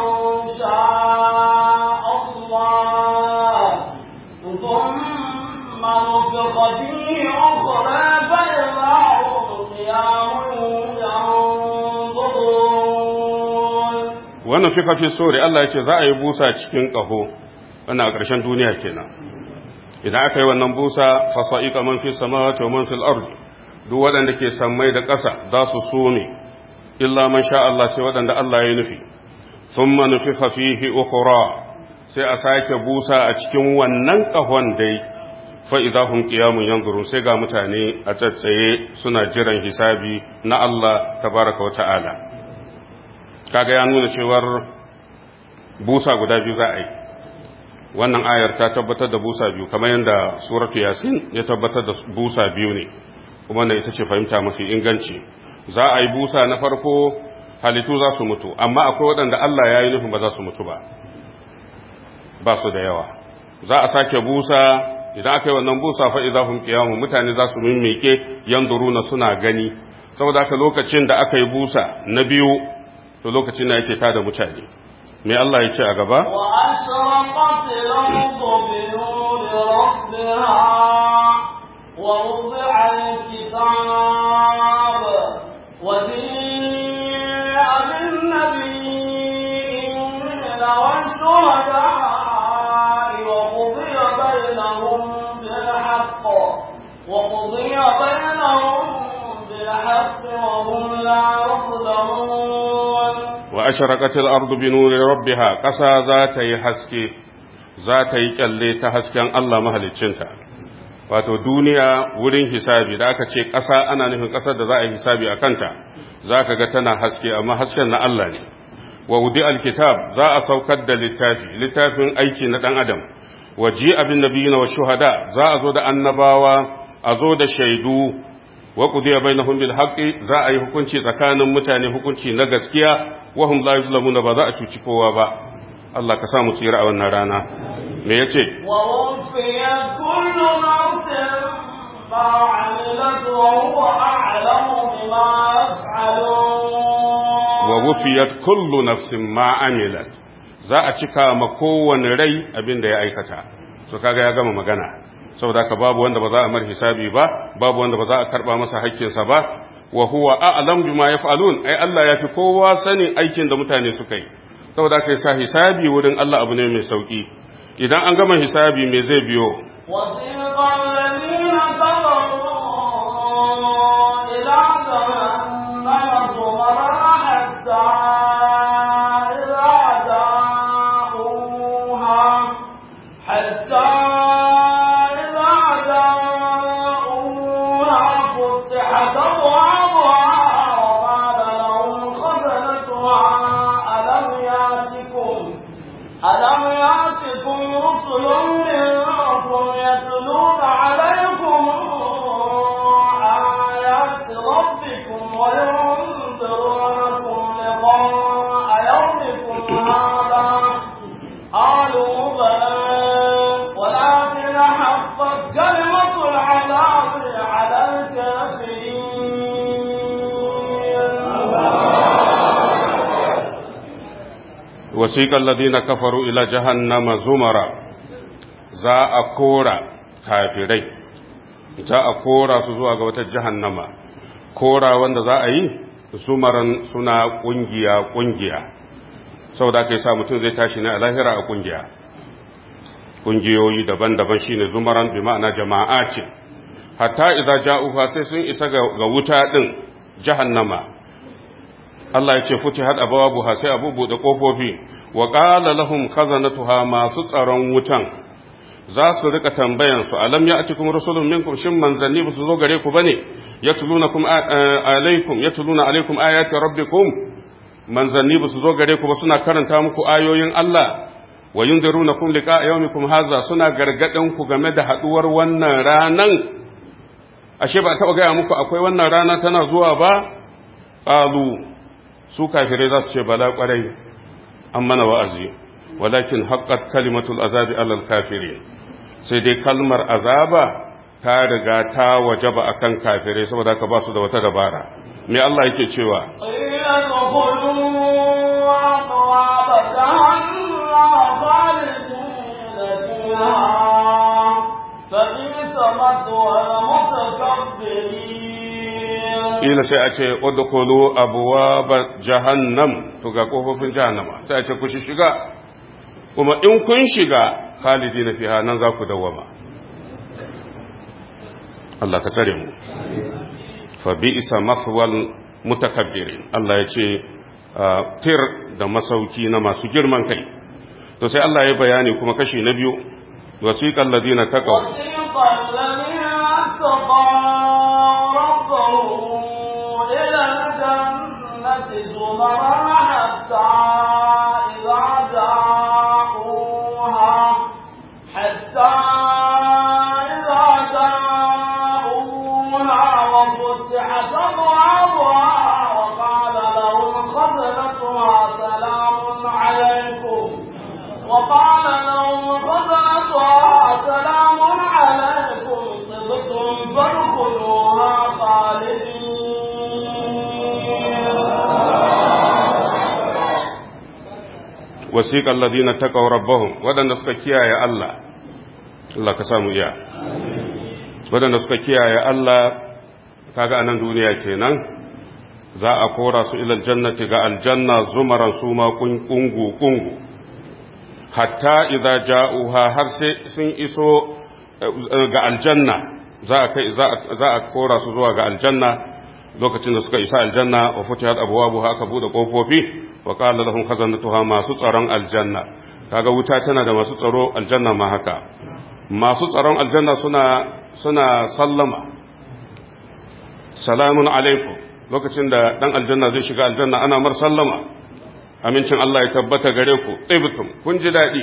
شاء الله ثم نفخ فيه أخرى فإذا هم قيام ينظرون wannan fi kafi sore Allah ya ce za a yi busa cikin ƙaho wannan a ƙarshen duniya kenan idan aka yi wannan busa fasa'iqa man fi samawati wa man fil ardi duk waɗanda ke sammai da ƙasa za su some illa man sha Allah sai waɗanda Allah ya nufi thumma nufiha fihi ukhra sai a sake busa a cikin wannan ƙahon dai fa idahum qiyamun yanzurun sai ga mutane a tsatsaye suna jiran hisabi na Allah tabaraka wa ta'ala kaga ya nuna cewar busa guda biyu za a yi wannan ayar ta tabbatar da busa biyu kamar yadda suratu yasin ya tabbatar da busa biyu ne kuma wannan ita ce fahimta mafi inganci za a yi busa na farko halittu za su mutu amma akwai waɗanda Allah ya yi nufin ba za su mutu ba ba su da yawa za a sake busa idan aka yi wannan busa fa idza hum qiyamun mutane za su mimmike yanzuruna suna gani saboda haka lokacin da aka yi busa na biyu to lokacin da yake tada mutane me Allah ya ce a gaba وأشرقت الأرض بنور ربها ووضع الكتاب وجيء بالنبيين والشهداء وقضي بينهم بالحق وقضي بينهم بالحق وهم لا يظلمون wa asharaqatil ardu bi nuri rabbiha ƙasa za ta yi haske za ta yi kyalle ta hasken Allah mahaliccinta wato duniya wurin hisabi da aka ce ƙasa ana nufin ƙasar da za a yi hisabi a kanta za ka ga tana haske amma hasken na Allah ne wa wudi alkitab za a saukar da littafi littafin aiki na ɗan adam wa ji abin nabiyina wa shuhada za a zo da annabawa a zo da shaidu wa qudiya bainahum bil haqqi za a yi hukunci tsakanin mutane hukunci na gaskiya wa hum la yuzlamuna ba za a cuci kowa ba Allah ka sa mu tsira a wannan rana me yace ووفيت كل نفس ما عملت وهو أعلم بما يفعلون wa wufiyat kullu nafsin ma amilat za a cika ma kowane rai abin da ya aikata so kaga ya gama magana saboda ka babu wanda ba za a mar hisabi ba babu wanda ba za a karba masa haƙƙinsa ba wa huwa a'lam bima yaf'alun ai Allah ya fi kowa sanin aikin da mutane suka yi saboda kai sa hisabi wurin Allah abu ne mai sauki idan an gama hisabi me zai biyo وسيق الذين كفروا إلى جهنم زمرا حتى إذا جاءوها حتى إذا جاءوها فتحت أبوابها وقال لهم خزنتها ألم يأتكم ألم يأتكم رسل منكم يتلون عليكم آيات ربكم وينذرونكم لقاء يومكم هذا قالوا بلى ولكن حقت كلمة العذاب على الكافرين wasiƙa alladhina kafaru ila jahannama zumara za a kora kafirai za a kora su zuwa ga wata jahannama kora wanda za a yi zumaran suna kungiya kungiya saboda kai sa mutum zai tashi ne a lahira a kungiya kungiyoyi daban-daban shine zumaran bi ma'ana jama'a ce hatta idza ja'uha sai sun isa ga wuta din jahannama Allah ya ce futi had abawabuha sai abu bude kofofi wa qala lahum khazanatuha masu tsaron wutan za su rika tambayan su alam ya'tikum rusulun minkum shin manzanni ba su zo gare ku bane yatlunakum alaikum yatluna alaikum ayati rabbikum manzanni ba su zo gare ku ba suna karanta muku ayoyin Allah wa yunzirunakum liqa'a yawmikum hadha suna gargadan ku game da haduwar wannan ranan ashe ba taba gaya muku akwai wannan rana tana zuwa ba qalu su kafirai za su ce bala kwarai an mana wa'azi walakin haqqat kalimatul azabi alal kafirin sai dai kalmar azaba ta riga ta wajaba akan kafirai saboda ka ba su da wata dabara me Allah yake cewa قيل ادخلوا أبواب جهنم خالدين فيها فبئس مثوى المتكبرين ila sai a ce udkhulu abwaaba jahannam to ga kofofin jahannama sai a ce ku shiga kuma in kun shiga khalidina fiha nan za ku dawama Allah ka tsare mu fa bi'sa maswal mutakabbirin Allah ya ce tir da masauki na masu girman kai to sai Allah ya bayani kuma kashi na biyu wasiqal ladina taqaw وسيق الذين اتقوا ربهم إلى الجنة زمرا حتى إذا جاءوها حتى إذا جاءوها وفتحت أبوابها وقال لهم خزنتها سلام عليكم وقال لهم خزنتها سلام عليكم طبتم فادخلوها خالدين wasiqal ladina taqaw rabbahum wadanda suka kiyaye Allah Allah ka samu iya wadanda suka kiyaye Allah kaga anan duniya kenan za a kora su ila aljannati ga aljanna zumaran su ma kungu kungu hatta idza ja'uha har sai sun iso ga aljanna za a kai za a kora su zuwa ga aljanna lokacin da suka isa aljanna wa futihat abwabuha aka bude kofofi wa qala lahum khazanatuha masu tsaron aljanna kaga wuta tana da masu tsaro aljanna ma haka masu tsaron aljanna suna suna sallama salamun alaikum lokacin da dan aljanna zai shiga aljanna ana mar sallama amincin Allah ya tabbata gare ku tsibtum kun ji dadi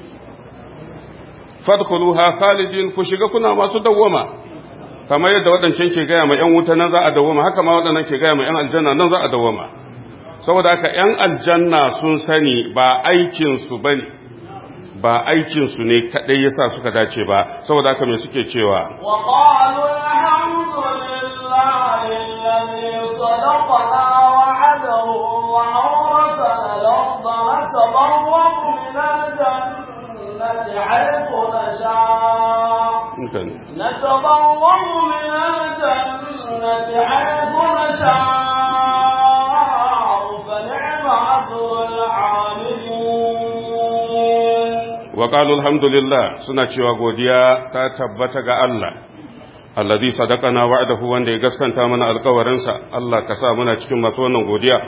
fadkhuluha khalidin ku shiga kuna masu dawwama kamar yadda waɗancan ke gaya ma ‘yan wuta nan za a dawoma haka ma waɗannan ke gaya ma ‘yan aljanna nan za a dawoma saboda haka ‘yan aljanna sun sani ba aikinsu ba ne ba aikinsu ne kaɗai yasa suka dace ba saboda haka mai suke cewa وقالوا الحمد لله الذي صدقنا وعده وأورثنا الأرض نتبوأ من الجنة حيث نشاء نتبوأ من الجنة حيث نشاء فنعم أجر العاملين وقالوا الحمد لله suna cewa godiya ta tabbata ga Allah alladhi sadaqana wa'dahu wanda ya gaskanta mana alƙawarinsa Allah ka sa muna cikin masu wannan godiya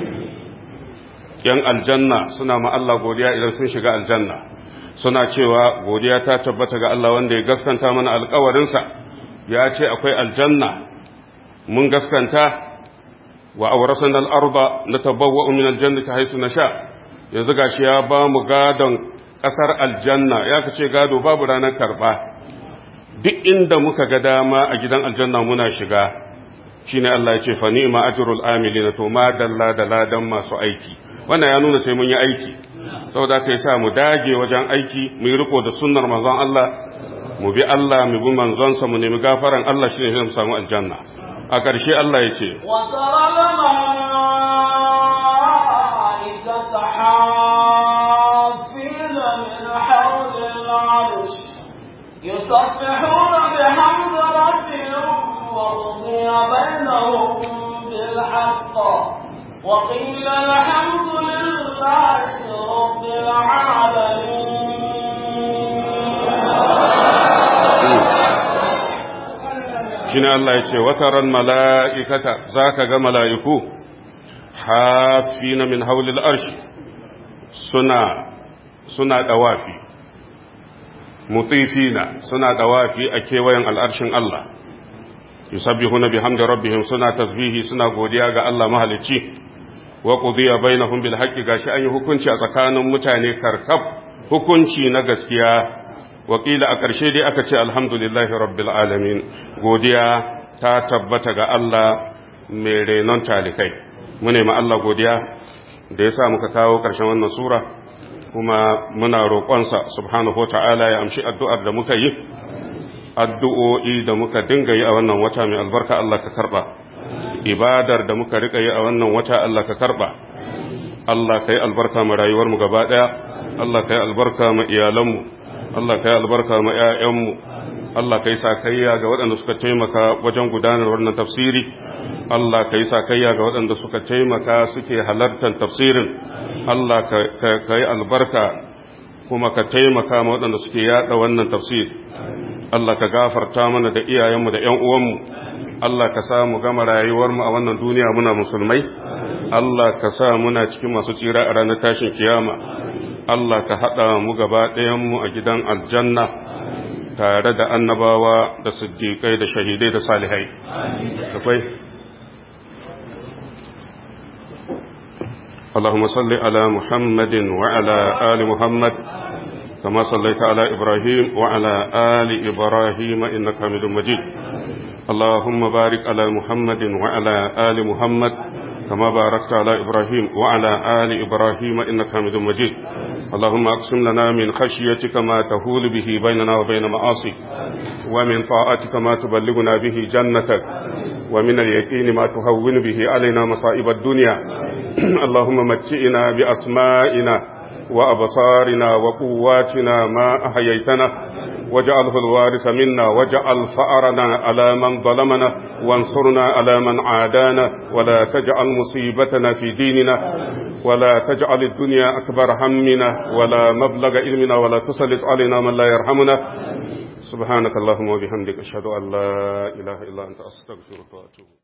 yan aljanna suna ma Allah godiya idan sun shiga aljanna suna cewa godiya ta tabbata ga Allah wanda ya gaskanta mana alkawarinsa ya ce akwai aljanna mun gaskanta wa aurasan al'arba na tabbawa min aljanna ta haisu na sha yanzu gashi ya ba mu gadon ƙasar aljanna ya kace gado babu ranar karɓa duk inda muka ga dama a gidan aljanna muna shiga shine Allah ya ce fa ni'ma ajrul amilina to ma dalla da ladan masu aiki wannan ya nuna sai mun yi aiki saboda ka yi sa mu dage wajen aiki mu yi riko da sunnar manzon Allah mu bi Allah mu bi manzonsa mu nemi gafaran Allah shine zai mu samu aljanna a ƙarshe Allah ya ce يسبحون بحمد ربهم وقضي بينهم بالحق وقيل الحمد لله رب العالمين shine Allah ya ce wataran mala'ikata za ka ga mala'iku hafina min haulil arshi suna suna ɗawafi mutifina suna ɗawafi a kewayen al'arshin Allah yusabbihuna bihamdi rabbihim suna tasbihi suna godiya ga Allah mahalicci wa qudiya bainahum bil haqqi gashi an yi hukunci a tsakanin mutane karkab hukunci na gaskiya wakila a ƙarshe dai aka ce alhamdulillahi rabbil alamin godiya ta tabbata ga Allah mai renon talikai mu ma Allah godiya da ya sa muka kawo ƙarshen wannan sura kuma muna roƙonsa subhanahu ta'ala ya amshi addu'ar da muka yi addu'o'i da muka dinga yi a wannan wata mai albarka Allah ka karɓa ibadar da muka rika yi a wannan wata Allah ka karɓa Allah ka yi albarka ma rayuwarmu gaba ɗaya Allah ka yi albarka ma iyalanmu Allah ka yi albarka ma ‘ya'yanmu, Allah ka yi sakayya ga waɗanda suka taimaka wajen gudanar wannan tafsiri, Allah ka yi sakayya ga waɗanda suka taimaka suke halartar tafsirin, Allah ka yi albarka kuma ka taimaka ma waɗanda suke yaɗa wannan tafsiri. Allah ka gafarta mana da iyayenmu da ‘yan uwanmu, Allah ka sa mu gama rayuwarmu a wannan duniya muna musulmai, Allah ka sa muna cikin masu tsira a ranar tashin kiyama. Allah ka haɗa mu gaba ɗayanmu a gidan aljanna tare da annabawa da siddiƙai da shahidai da salihai. Akwai? اللهم صل على محمد وعلى آل محمد كما صليت على إبراهيم وعلى آل إبراهيم إنك حميد مجيد اللهم بارك على محمد وعلى آل محمد كما باركت على إبراهيم وعلى آل إبراهيم إنك حميد مجيد اللهم أقسم لنا من خشيتك ما تهول به بيننا وبين معاصيك ومن طاعتك ما تبلغنا به جنتك ومن اليقين ما تهون به علينا مصائب الدنيا اللهم متئنا بأسمائنا وأبصارنا وقواتنا ما أحييتنا واجعله الوارث منا واجعل فأرنا على من ظلمنا وانصرنا على من عادانا ولا تجعل مصيبتنا في ديننا ولا تجعل الدنيا أكبر همنا ولا مبلغ علمنا ولا تسلط علينا من لا يرحمنا سبحانك اللهم وبحمدك أشهد أن لا إله إلا أنت أستغفرك وأتوب